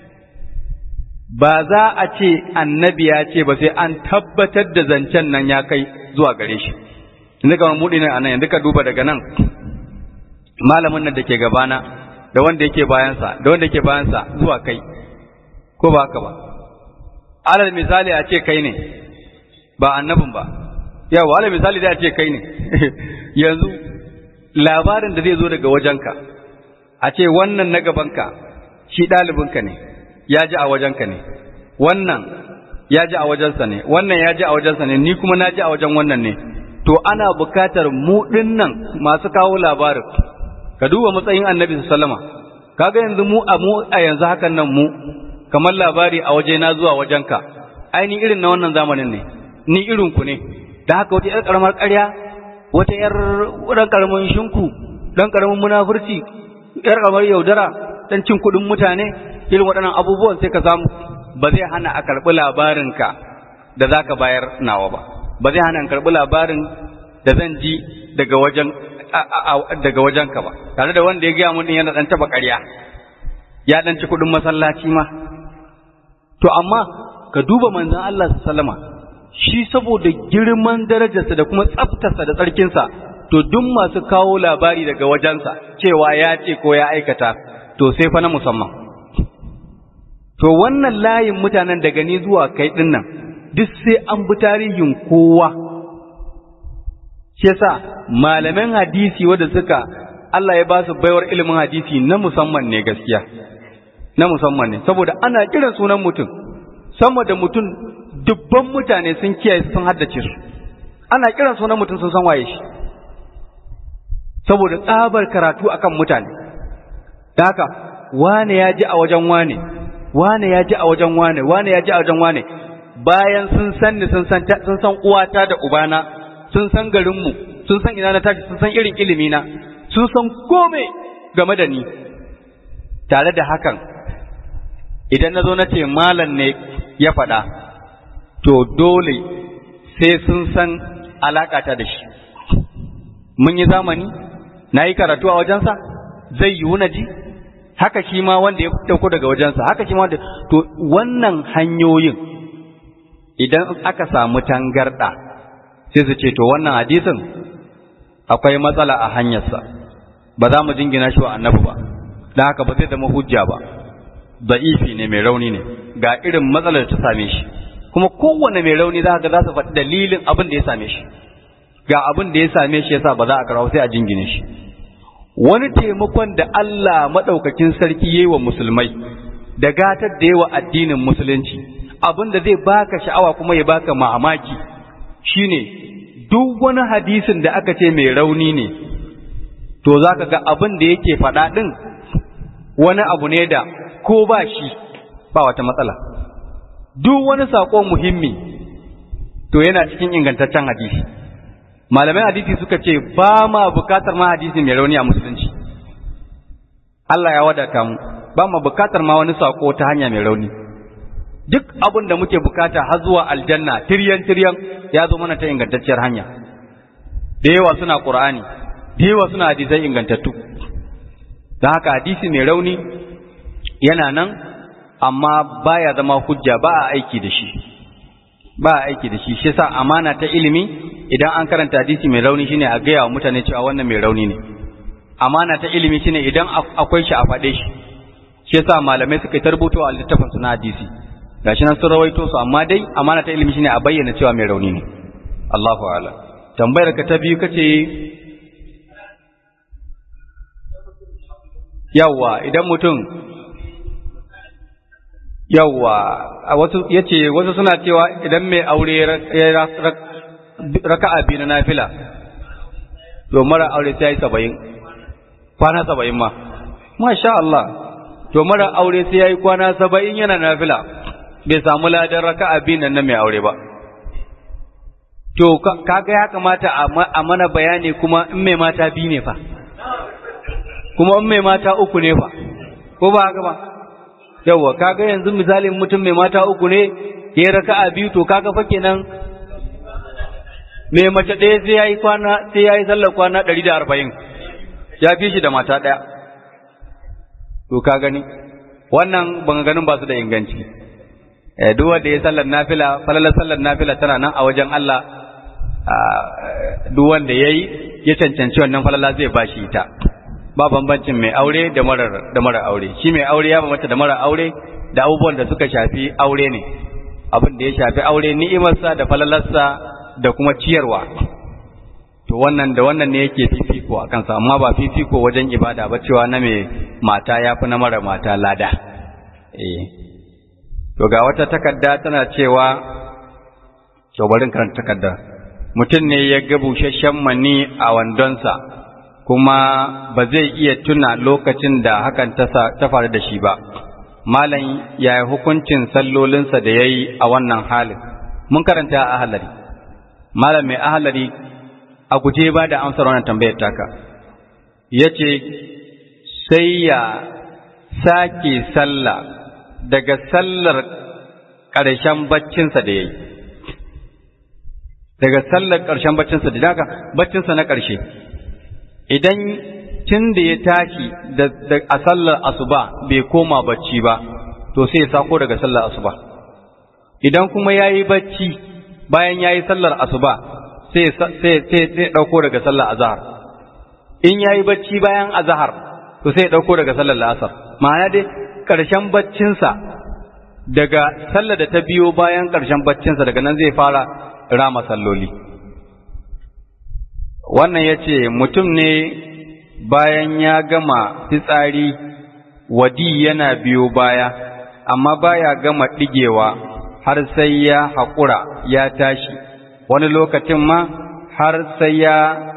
ba za a ce annabi ya ce ba sai an tabbatar da zancen nan ya kai zuwa gare shi inda kamar mudi ne anan yanzu ka duba daga nan malamin nan da ke gabana da wanda yake bayansa da wanda yake bayansa zuwa kai ko ba haka ba alal misali a ce kai ne ba annabin ba yawa alal misali da a ce kai ne yanzu labarin da zai zo daga wajenka a ce wannan na gabanka shi ɗalibinka ne ya ji a wajenka ne wannan ya ji a wajensa ne wannan ya ji a wajensa ne ni kuma na ji a wajen wannan ne to ana bukatar mu nan masu kawo labarin ka duba matsayin annabi sallama kaga yanzu mu a mu a yanzu hakan nan mu kamar labari a waje na zuwa wajenka aini irin na wannan zamanin ne ni irin ku ne da haka wata yar karamar ƙarya wata yar dan karamin shinku dan karamin munafurci yar karamar yaudara dan cin kuɗin mutane irin waɗannan abubuwan sai ka samu ba zai hana a karɓi labarinka da za ka bayar nawa ba ba zai hana in karɓi labarin da zan ji daga wajen daga wajenka ba tare da wanda ya gaya mun yana ɗan taɓa ƙarya ya ɗan ci kuɗin masallaci ma to amma ka duba manzon Allah sallama shi saboda girman darajarsa da kuma tsaftarsa da tsarkinsa to duk masu kawo labari daga wajensa cewa ya ce ko ya aikata to sai fa na musamman to wannan layin mutanen daga ni zuwa kai din nan duk sai an bi tarihin kowa shi yasa malaman hadisi wanda suka Allah ya ba su baiwar ilimin hadisi na musamman ne gaskiya na musamman ne saboda ana kiran sunan mutum sama da mutum dubban mutane sun kiyaye sun haddace su ana kiran sunan mutum sun san waye shi saboda tsabar karatu akan mutane da haka wane ya ji a wajen wane wane ya ji a wajen wane wane ya ji a wajen wane bayan sun san ni sun san sun san uwata da ubana sun san garinmu sun san ina na tashi sun san irin ilimi na sun san kome game da ni tare da hakan idan na zo na ce malam ne ya faɗa to dole sai sun san alaƙata da shi mun yi zamani na yi karatu a wajensa zai yiwu na ji haka shi ma wanda ya dauko daga wajensa haka shi ma wanda to wannan hanyoyin idan aka samu tangarda sai su ce to wannan hadisin akwai matsala a hanyarsa ba za mu jingina shi wa annabi ba don haka ba zai zama hujja ba da'ifi ne mai rauni ne ga irin matsalar ta same shi kuma kowanne mai rauni za ka za su faɗi dalilin abin da ya same shi ga abin da ya same shi yasa ba za a karawa sai a jingine shi wani taimakon da Allah maɗaukakin sarki yi wa musulmai da gatar da yawa addinin musulunci abin da zai baka sha'awa kuma ya baka mamaki shine duk wani hadisin da aka ce mai rauni ne to za ka ga abin da yake faɗa ɗin wani abu ne da ko ba shi ba wata matsala duk wani saƙo muhimmi to yana cikin ingantaccen hadisi malamai hadisi suka ce ba ma bukatar ma hadisi mai rauni a musulunci Allah ya wadata mu ba ma bukatar ma wani sako ta hanya mai rauni duk abin da muke bukata har zuwa aljanna tiryan tiryan ya zo mana ta ingantacciyar hanya da yawa suna qur'ani da yawa suna hadisai ingantattu don haka hadisi mai rauni yana nan amma baya zama hujja ba a aiki da shi ba a aiki da shi shi yasa amana ta ilimi idan an karanta hadisi mai rauni shine a gaya wa mutane cewa wannan mai rauni ne amana ta ilimi shine idan akwai shi a faɗe shi shi yasa malamai suka yi tarbuto a littafin su na hadisi gashi nan sun rawaito su amma dai amana ta ilimi shine a bayyana cewa mai rauni ne Allahu a'lam tambayar ka ta biyu kace yawa idan mutum yawa wasu yace wasu suna cewa idan mai aure ya raka'a biyu na nafila to mara aure sai ya yi saba'in kwana saba'in ma masha Allah to mara aure sai ya yi kwana saba'in yana nafila bai samu ladan raka'a biyu nan na mai aure ba to kaga ya kamata a mana bayani kuma in mai mata biyu ne fa kuma in mai mata uku ne fa ko ba haka ba yawa kaga yanzu misalin mutum mai mata uku ne ya raka'a biyu to kaga fa kenan mai mace ɗaya sai yayi kwana sai yayi sallar kwana ɗari da arba'in ya fi shi da mata ɗaya to ka gani wannan ban ganin ba su da inganci eh duk wanda ya sallar nafila falalar sallar nafila tana nan a wajen Allah duk wanda yayi ya cancanci wannan falala zai bashi ita ba bambancin mai aure da marar da marar aure shi mai aure ya bambanta da marar aure da abubuwan da suka shafi aure ne abin da ya shafi aure ni'imarsa da falalarsa da kuma ciyarwa to wannan da wannan ne yake fifiko a kansa amma ba fifiko wajen ibada ba cewa na mai mata ya fi na mara mata lada eh to ga wata takarda tana cewa to barin karanta takarda mutum ne ya ga busasshen mani a wandonsa kuma ba zai iya tuna lokacin da hakan ta faru da shi ba malam yaya hukuncin sallolinsa da ya yi a wannan halin mun karanta a ahalari malam mai ahalari a guje ba da amsar wannan tambayar taka ya ce sai ya sake sallah daga sallar ƙarshen baccinsa da ya yi daga sallar ƙarshen baccinsa da haka baccinsa na ƙarshe idan tun da ya tashi a sallar asuba bai koma bacci ba to sai ya sako daga sallar asuba idan kuma ya yi bacci bayan ya yi sallar asuba sai sai ɗauko daga sallar azahar in ya yi bacci bayan azahar to sai ya ɗauko daga sallar la'asar ma'ana dai ƙarshen baccinsa daga sallar da ta biyo bayan ƙarshen baccinsa daga nan zai fara rama salloli wannan ya ce mutum ne bayan ya gama fitsari wadi yana biyo baya amma baya gama ɗigewa har sai ya haƙura ya tashi wani lokacin ma har sai ya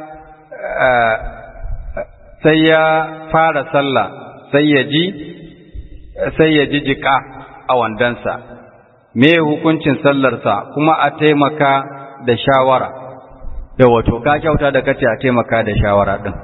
sai ya fara sallah sai ya ji sai ya ji jika a wandansa me hukuncin sallarsa kuma a taimaka da shawara da wato ka kyauta da kace a taimaka da shawara din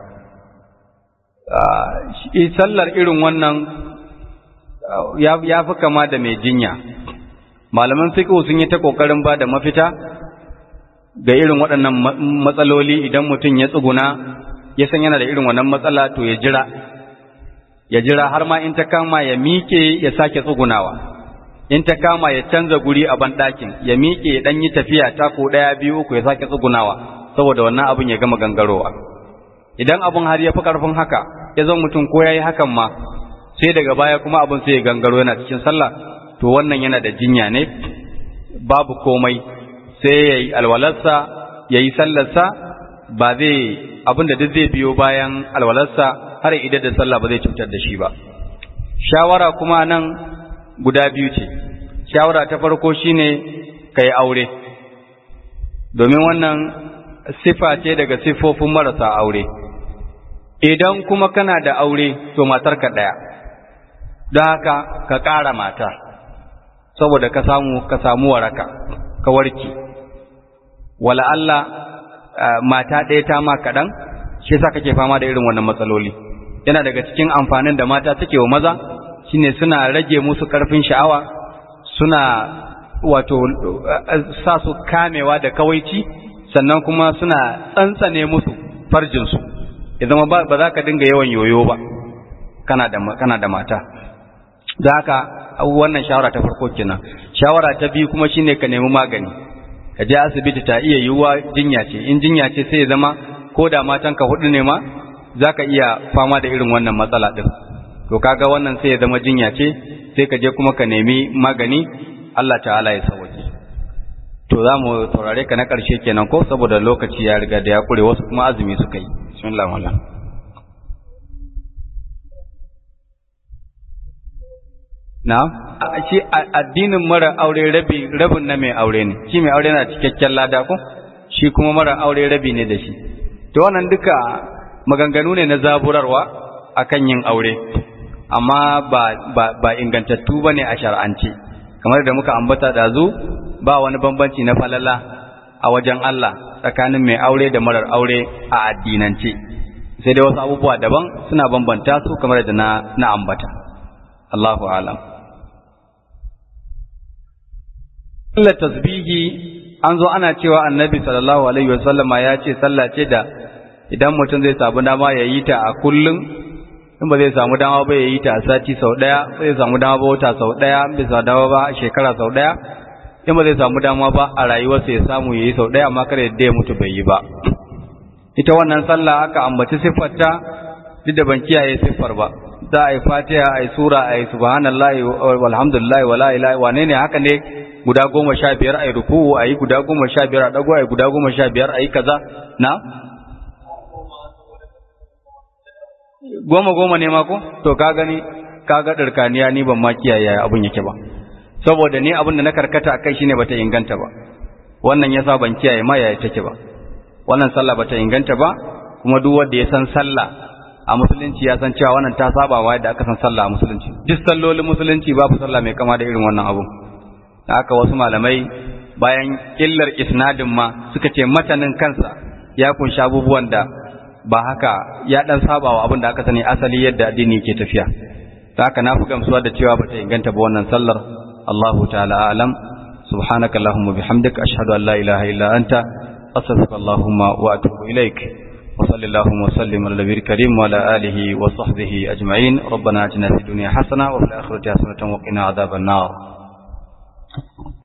sallar irin wannan ya fi kama da mai jinya malaman fiqh sun yi ta kokarin ba da mafita ga irin waɗannan matsaloli idan mutum ya tsuguna ya san yana da irin wannan matsala to ya jira ya jira har ma in ta kama ya miƙe ya sake tsugunawa in ta kama ya canza guri a banɗakin ya miƙe ya ɗan yi tafiya tako ɗaya biyu uku ya sake tsugunawa saboda wannan abin ya gama gangarowa idan abin har ya fi ƙarfin haka ya zan mutum ko ya yi hakan ma sai daga baya kuma abin sai ya gangaro yana cikin sallah to wannan yana da jinya ne babu komai sai ya yi alwalarsa ya yi sallarsa ba zai abin da duk zai biyo bayan alwalarsa har idan da sallah ba zai cutar da shi ba shawara kuma nan guda biyu ce shawara ta farko shine ka yi aure domin wannan sifa ce daga siffofin marasa aure idan kuma kana da aure to matarka ɗaya don haka ka ƙara mata saboda ka samu ka samu waraka ka warke wala Allah mata ɗaya ta ma kaɗan shi yasa kake fama da irin wannan matsaloli yana daga cikin amfanin da mata suke wa maza shine suna rage musu ƙarfin sha'awa suna wato sa su kamewa da kawaici sannan kuma suna tsantsane musu farjinsu ya zama ba za ka dinga yawan yoyo ba kana da kana da mata da haka wannan shawara ta farko kenan shawara ta biyu kuma shine ka nemi magani ka je asibiti ta iya yiwuwa jinya ce in jinya ce sai ya zama ko da matan ka hudu ne ma zaka iya fama da irin wannan matsala din to kaga wannan sai ya zama jinya ce sai ka je kuma ka nemi magani Allah ta'ala ya sauke to za mu taurare ka na ƙarshe kenan ko saboda lokaci ya riga da ya kure wasu kuma azumi suka yi bismillah wallah na shi addinin mara aure rabi rabin na mai aure ne shi mai aure na cikakken lada ko shi kuma mara aure rabi ne da shi to wannan duka maganganu ne na zaburarwa akan yin aure amma ba ba ba ingantattu bane a shar'ance kamar da muka ambata da zu ba wani bambanci na falala a wajen Allah tsakanin mai aure da marar aure a addinance sai dai wasu abubuwa daban suna bambanta su kamar da na na ambata Allahu a'lam sallar tasbihi an zo ana cewa annabi sallallahu alaihi wasallama ya ce sallah ce da idan mutum zai samu dama ya yi ta a kullum in ba zai samu dama ba ya yi ta a sati sau ɗaya ba zai samu dama ba wata sau ɗaya in bai samu dama ba a shekara sau ɗaya in ba zai samu dama ba a rayuwarsa ya samu ya yi sau ɗaya amma kada yadda ya mutu bai yi ba ita wannan sallah aka ambaci siffarta duk da ban kiyaye siffar ba za a yi fatiha a yi sura a yi subhanallahi walhamdulillahi wala ilaha wane ne haka ne guda goma sha biyar a yi ruku'u a yi guda goma sha biyar a ɗago a yi guda goma sha biyar a yi kaza na goma goma ne ma ko to ka gani ka ga ɗarkaniya ni ban ma kiyaye abin yake ba saboda ni abin da na karkata akai shine bata inganta ba wannan yasa ban kiyaye ma yaya take ba wannan sallah bata inganta ba kuma duk wanda ya san sallah a musulunci ya san cewa wannan ta saba wa yadda aka san sallah a musulunci duk sallolin musulunci babu sallah mai kama da irin wannan abu haka wasu malamai bayan illar isnadin ma suka ce matanin kansa ya kunshi abubuwan da ba haka ya dan saba wa abin da aka sani asali yadda addini ke tafiya haka na fi gamsuwa da cewa bata inganta ba wannan sallar Allahu ta'ala a'lam subhanaka allahumma bihamdika ashhadu an la ilaha illa anta astaghfiruka allahumma wa atubu ilaik wa sallallahu wa sallim ala nabiyil karim wa ala alihi wa sahbihi ajma'in rabbana atina fid dunya hasana wa fil akhirati hasanatan wa qina adhaban nar